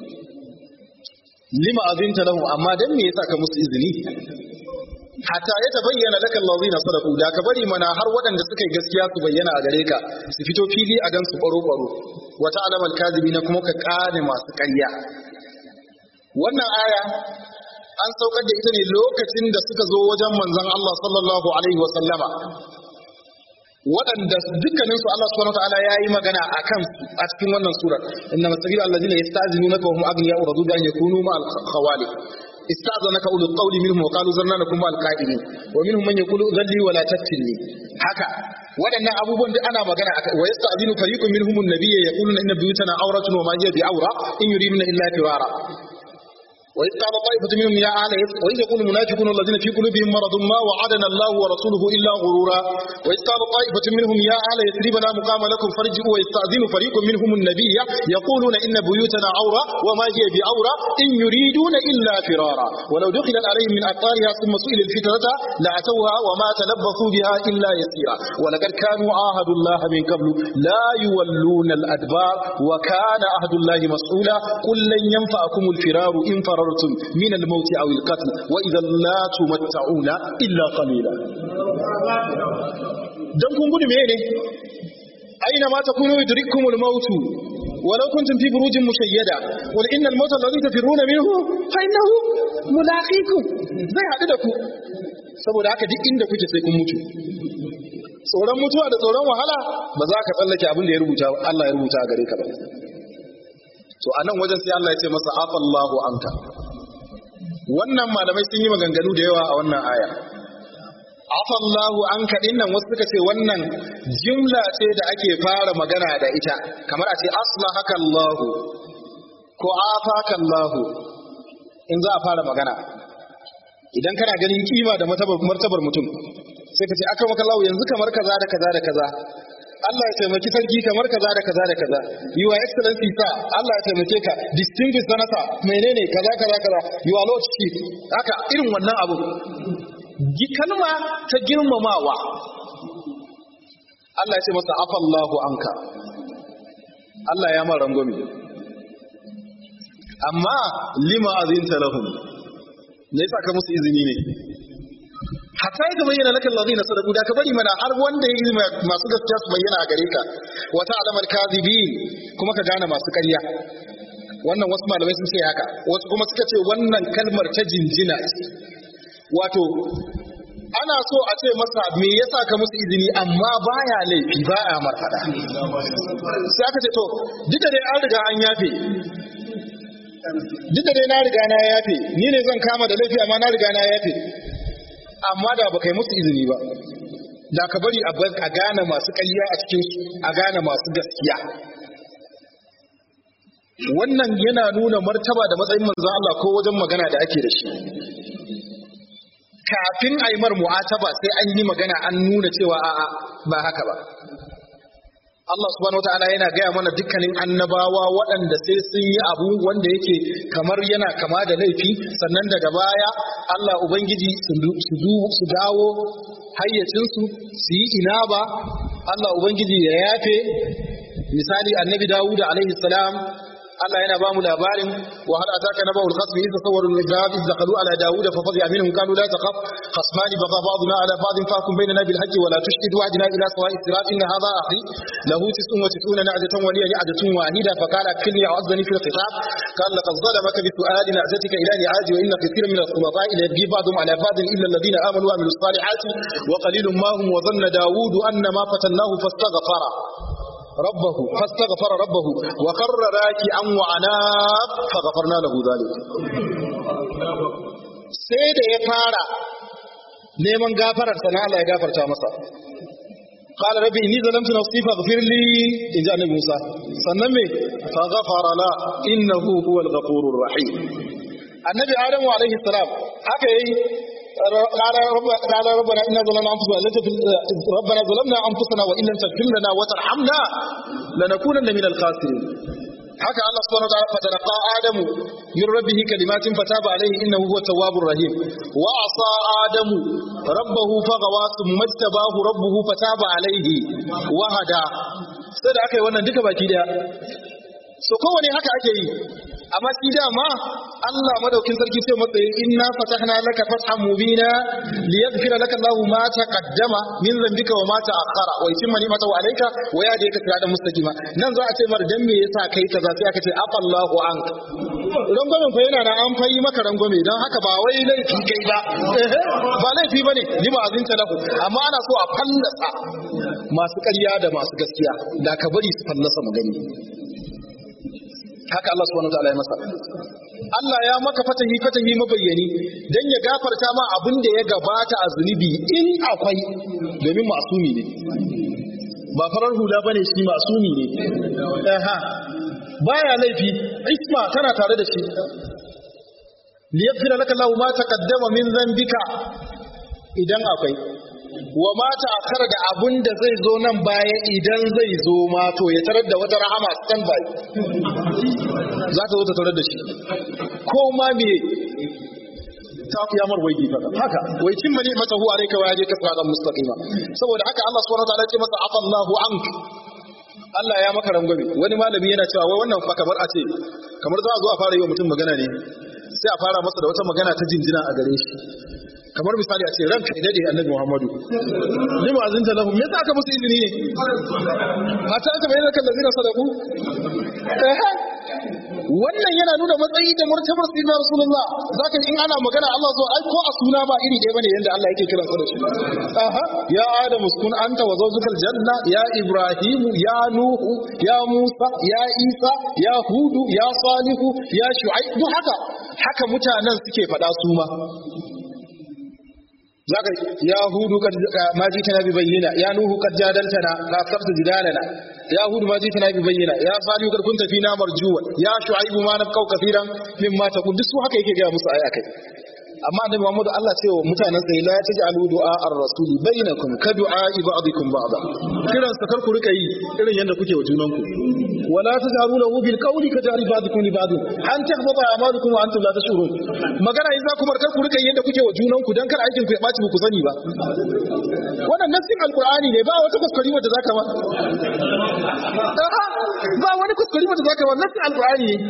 lima azinta lahu amma dan me yasa ka musu izini hatta ya tabayyana laka allazina sadaqu da ka bari mana har waɗanda suka yi gaskiya su bayyana a gare ka su fito fili a gansu baro baro wa ta'lamal kadhibina kuma ka kane masu ƙarya wannan aya an saukar da ita ne lokacin da suka zo wajen manzon Allah sallallahu alaihi wa sallama waɗanda dukkaninsu Allah subhanahu wa ta'ala ya yi magana a kan a cikin wannan surar inna masabilu allazina yasta'zinunaka wa hum aghniya uradu bi an yakunu ma al-khawali استأذنك أولو القول منهم وقالوا زرنا لكم مع القائلين ومنهم من يقول ذلي ولا تفتني haka waɗannan abubuwan da ana magana wa yasta'zinu fariqun minhum an-nabiy yaquluna inna buyutana awratun wa ma hiya bi'awra in yuriduna illa firara وإذ قال طائفة منهم يا أهل وإذ يقول المنافقون الذين في قلوبهم مرض ما وعدنا الله ورسوله إلا غرورا وإذ قال طائفة منهم يا أهل يثرب لا مقام لكم فارجعوا ويستأذن فريق منهم النبي يقولون إن بيوتنا عورة وما هي بعورة إن يريدون إلا فرارا ولو دخلت عليهم من أقطارها ثم سئل الفتنة لأتوها وما تلبثوا بها إلا يسيرا ولقد كانوا عاهدوا الله من قبل لا يولون الأدبار وكان عهد الله مسؤولا قل لن ينفعكم الفرار إن فررتم من الموت أو القتل وإذا لا تمتعون إلا قليلا dan kun gudu mene aina ma takunu yudrikumul maut ولو كنتم في بروج مشيدة قل إن الموت الذي تفرون منه فإنه ملاقيكم zai haɗu da ku saboda haka duk inda kuke sai kun mutu tsoron mutuwa da tsoron wahala ba za ka tsallake abin da ya rubuta Allah ya rubuta a gare ka ba to a nan wajen sai Allah ya ce masa afallahu anka wannan malamai sun yi maganganu da yawa a wannan aya afallahu anka din nan wasu suka ce wannan jimla ce da ake fara magana da ita kamar a ce aslahaka Allah ko afaka Allah in za a fara magana idan kana ganin kima da martabar mutum sai ka ce aka maka Allah yanzu kamar kaza da kaza da kaza Allah ya taimaki sarki kamar kaza da kaza da kaza your excellency sa Allah ya taimake ka distinguished senator menene kaza kaza kaza your lordship haka irin wannan abu gi kalma ta girmamawa Allah ya ce masa afallahu anka Allah ya mara rangwame amma lima azinta lahum me yasa ka musu izini ne hatta ya bayyana laka alladhina sadaqu da ka bari mana har wanda ya yi masu gaskiya su bayyana a gare ka wa ta'lamal kadhibin kuma ka gane masu ƙarya wannan wasu malamai sun ce haka wasu kuma suka ce wannan kalmar ta jinjina ce wato ana so a ce masa me yasa ka musu izini amma baya laifi ba a marfada sai aka ce to duk da dai an riga an yafe duk da dai na riga na yafe ni ne zan kama da laifi amma na riga na yafe amma da baka yi musu izini ba da ka bari a gane masu ƙarya a cikin su a gane masu gaskiya wannan yana nuna martaba da matsayin manzon Allah ko wajen magana da ake da shi kafin a yi mar mu'ataba sai an yi magana an nuna cewa a'a ba haka ba Allah subhanahu wataala yana gaya mana dukkanin annabawa waɗanda sai sun yi abu wanda yake kamar yana kama da laifi sannan daga baya Allah ubangiji su dawo hayyacinsu su yi inaba Allah ubangiji ya yafe misali annabi Dawud alaihi salam Allah yana ba mu labarin wa hal ataka naba'ul khasmi idh tasawwaru al-ibad idh dakhalu ala Dawud fa fadhi'a minhum qalu la taqaf خصمان بغى بعضنا على بعض فاحكم بيننا بالحق ولا تشهد وعدنا الى سواء الصراط ان هذا اخي له تسع وتسعون نعجة ولي نعجة واحدة فقال اكفني اعزني في الخطاب قال لقد ظلمك بسؤال نعجتك الى نعاج وان كثيرا من الخلطاء ليبغي بعضهم على بعض الا الذين امنوا وعملوا الصالحات وقليل ما هم وظن داود ان ما فتناه فاستغفر ربه فاستغفر ربه وخر راكعا وعناب فغفرنا له ذلك sai da ya fara neman gafarar sana Allah ya gafarta masa qala rabbi inni zalamtu nafsi faghfir li in ja annabi Musa sannan me fa ghafara la innahu huwal ghafurur rahim annabi Adamu alaihi salam haka yayi قال رب قال ربنا إنا ظلمنا أنفسنا ربنا ظلمنا أنفسنا وإن لم تغفر لنا وترحمنا لنكونن من الخاسرين haka Allah subhanahu wataala fatalaqa adamu min rabbih kalimatin fataba alayhi innahu huwa tawwabur rahim wa asa adamu rabbahu faghawa thumma tabahu rabbuhu fataba alayhi wa hada sai da aka yi wannan duka baki daya so kowane haka ake yi amma shi dama Allah madaukin sarki sai matsayi inna fatahna laka fathan mubina liyaghfira laka Allahu ma taqaddama min dhanbika wa ma ta'akhkhara wa yutimma ni'matahu alayka wa yahdika siratan mustaqima nan za a ce mar dan me yasa kai kaza sai aka ce afallahu anka rangwamen fa yana nan an fayi maka rangwame don haka ba wai laifi kai ba ba laifi bane lima azinta lahu amma ana so a fallasa masu ƙarya da masu gaskiya da ka bari su fallasa mu gani haka Allah subhanahu wataala ya masa Allah ya maka fatahi fatahi mabayyani dan ya gafarta ma abin da ya gabata a zunubi in akwai domin masumi ne ba farar hula bane shi masumi ne aha baya laifi isma tana tare da shi liyaghfira laka Allahu ma taqaddama min dhanbika idan akwai wa ma ta'akhkhara da abun da zai zo nan baya idan zai zo ma to ya tarar da wata rahama stand by za ta zo ta tarar da shi ko ma me ta kiyamar wai gifa haka wai cin mani mata huwa alayka wa yadika siratan mustaqima saboda haka Allah subhanahu wa ta'ala ya ce masa afallahu ank Allah ya maka rangwame wani malami yana cewa wai wannan fa kamar a ce kamar za a zo a fara yi wa mutum magana ne sai a fara masa da wata magana ta jinjina a gare shi kamar misali a ce ranka ya dade annabi Muhammadu lima azinta lahum me yasa aka musu izini ne mata aka bayyana kan lazina sadaku eh wannan yana nuna matsayi da martabar sayyidina rasulullah zaka in ana magana Allah zo ai ko a suna ba iri ɗaya bane yanda Allah yake kiran sa da shi aha ya adam uskun anta wa zawjukal janna ya ibrahim ya nuhu ya musa ya isa ya hudu ya salihu ya shu'aib duk haka haka mutanen suke faɗa su ma zaka ya hudu kad ma jitana bi bayyina ya nuhu kad jadaltana la tafta jidalana ya hudu ma jitana bi bayyina ya salihu kad kunta fina marjuwa ya shu'aibu ma nafqau kaseeran mimma taqul duk su haka yake ga musu ayi akai amma annabi Muhammad Allah ce wa mutanen sai la taj'alu du'a ar-rasul bainakum ka du'a ba'dikum ba'da kiran sa kar ku rika yi irin yanda kuke wa junanku wala taj'alu lahu bil qawli ka jari ba'dikum li ba'd an tahbata a'malukum wa antum la tashurun magana in za ku kar ku rika yi yanda kuke wa junanku dan kar aikin ku ya baci ku sani ba wannan nassin alqur'ani ne ba wata kuskure wanda zaka ba ba wani kuskure wanda zaka ba nassin alqur'ani ne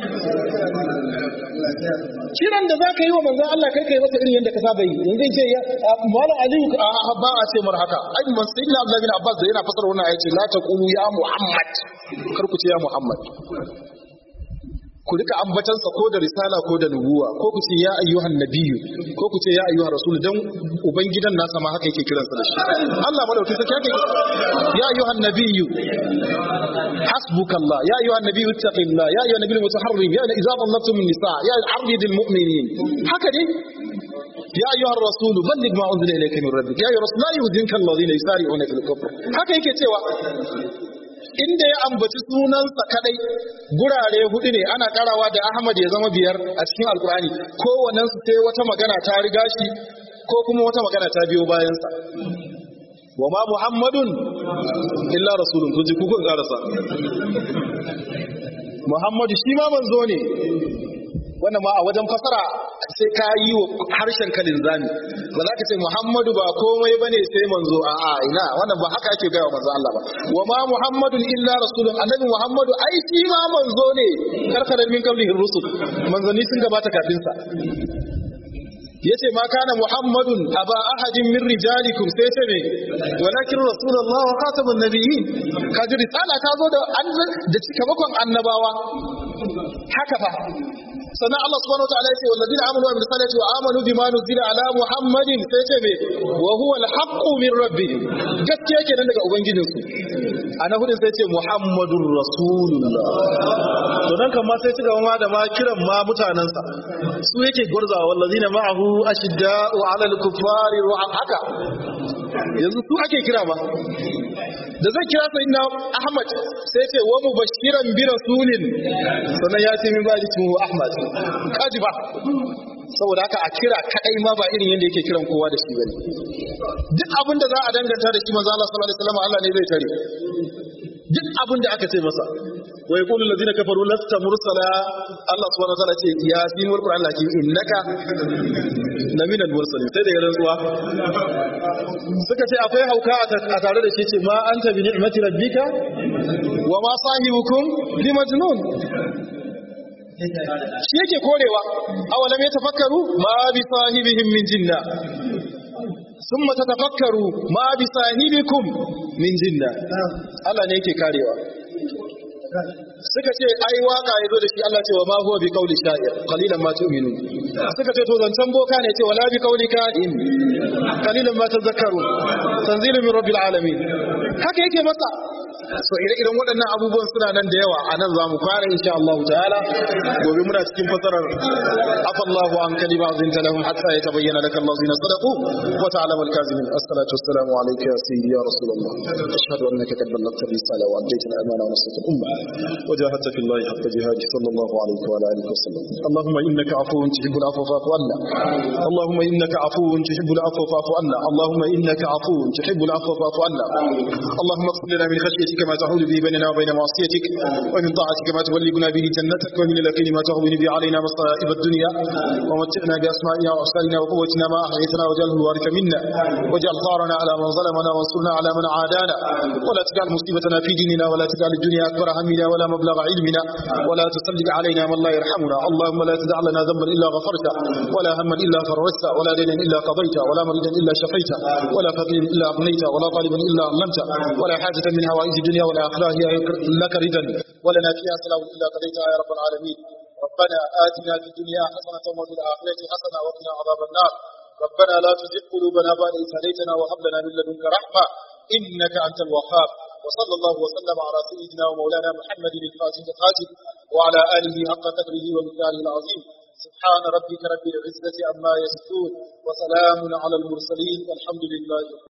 kiran da zaka yi wa manzon Allah kai kai masa irin yadda ka saba yi yanzu ce ya malam aliyu a ba a ce mar haka ai man sai ina Abdullah bin Abbas da yana fasara wannan ayace la taqulu ya Muhammad kar ku ce ya Muhammad ku rika ambatansa ko da risala ko da nubuwa ko ku ce ya ayyuhan nabiyyu ko ku ce ya ayyuhan rasul dan ubangidan nasa ma haka yake kiransa da shi Allah madauki sai yake ya ayyuhan nabiyyu hasbukallah ya ayyuhan nabiyyu ittaqillah ya ayyuhan nabiyyu mutaharrim ya idza dallabtum nisa ya arridil mu'minin haka ne يا أيها الرسول بلغ ما أنزل إليك من ربك يا أيها الرسول لا يهزنك الذين يسارعون في الكفر haka yake cewa inda ya ambaci sunansa kadai gurare hudu ne ana karawa da Ahmad ya zama biyar a cikin Alkur'ani kowannen su sai wata magana ta riga shi ko kuma wata magana ta biyo bayansa wa ma Muhammadun illa rasulun kun ji kuka karasa Muhammadu shi ma manzo ne wannan ma a wajen fasara sai ka yi wa harshen ka linzami ba za ka ce Muhammadu ba komai bane sai manzo a a ina wannan ba haka ake gaya manzo Allah ba wa ma Muhammadun illa rasulun annabi Muhammadu ai shi ma manzo ne karkara min qablihi rusul manzanni sun gabata kafin sa yace ma kana muhammadun aba ahadin min rijalikum sai ce me walakin rasulullah wa khatamun nabiyyin kaji risala ta zo da da cikamakon annabawa haka fa sannan Allah subhanahu wataala ya ce wallazina amanu wa amilus salihati wa amanu bima nuzila ala muhammadin sai ce me wa huwa al-haqqu min rabbihim gaskiya kenan daga ubangijin su ana hudin sai ce muhammadur rasulullah to dan kan ma sai ci gaba ma da ma kiran ma mutanansa su yake gurzawa wallazina ma'ahu ashidda'u 'ala al-kuffari ru'an haka yanzu su ake kira ba da zai kira sai na Ahmad sai ce wa mubashiran bi rasulin sannan ya ce min ba ji tuhu Ahmad kaji ba saboda haka a kira kadai ma ba irin yadda yake kiran kowa da shi bane duk abin da za a danganta da shi manzo Allah sallallahu alaihi wasallam Allah ne zai tare duk abin da aka ce masa wa yaqulu allazina kafaru lasta mursala Allah subhanahu wa ta'ala ce yasin wal qur'an lakin innaka laminal mursalin sai da ya rantsuwa suka ce akwai hauka a tare da shi ce ma anta bi ni'mati rabbika wa ma sahibukum bi majnun shi yake korewa awalam yatafakkaru ma bi sahibihim min jinna ثم تتفكروا ما بصاحبكم من جنة Allah ne yake karewa suka ce ai waka yazo da shi Allah ce wa ma huwa bi qawli sha'ir qalilan ma tu'minu suka ce to zancan boka ne ce wala bi qawli ka'in qalilan ma tadhakkaru tanzilu min rabbil alamin haka yake masa so ire-iren waɗannan abubuwan suna nan da yawa a nan za mu fara insha Allah ta'ala gobe muna cikin fasarar afallahu an kalima zinta lahum hatta yatabayyana laka allazina sadaqu wa ta'lamu al-kazimin assalatu wassalamu alayka ya sayyidi ya rasulullah ashhadu annaka qad ballaghta الرسالة وأديت الأمانة ونصرت الأمة وجاهدت في الله حق جهاده صلى الله عليه وعلى آله وسلم اللهم إنك عفو تحب العفو فاعف عنا اللهم إنك عفو تحب العفو فاعف عنا اللهم إنك عفو تحب العفو فاعف عنا اللهم اغفر لنا من خشيتك ما تحول به بيننا وبين معصيتك ومن طاعتك ما تبلغنا به جنتك ومن اليقين ما تهون به علينا مصائب الدنيا ومتعنا بأسمائنا وأبصارنا وقوتنا ما أحييتنا واجعله الوارث منا واجعل ثارنا على من ظلمنا وانصرنا على من عادانا ولا تجعل مصيبتنا في ديننا ولا تجعل الدنيا أكبر همنا ولا مبلغ علمنا ولا تسلط علينا من لا يرحمنا اللهم لا تدع لنا ذنبا إلا غفرته ولا هما إلا فرجته ولا دينا إلا قضيته ولا مريدا إلا شفيته ولا فقيرا إلا أغنيته ولا طالبا إلا علمته ولا حاجة من هوائج الدنيا والآخرة هي لك ردا ولنا فيها سلام إلا قضيتها يا رب العالمين ربنا آتنا في الدنيا حسنة وفي الآخرة حسنة وقنا عذاب النار ربنا لا تزغ قلوبنا بعد إذ هديتنا وهب لنا من لدنك رحمة إنك أنت الوهاب وصلى الله وسلم على سيدنا ومولانا محمد الفاتح القاتل وعلى آله حق قدره ومقداره العظيم سبحان ربك رب العزة عما يصفون وسلام على المرسلين والحمد لله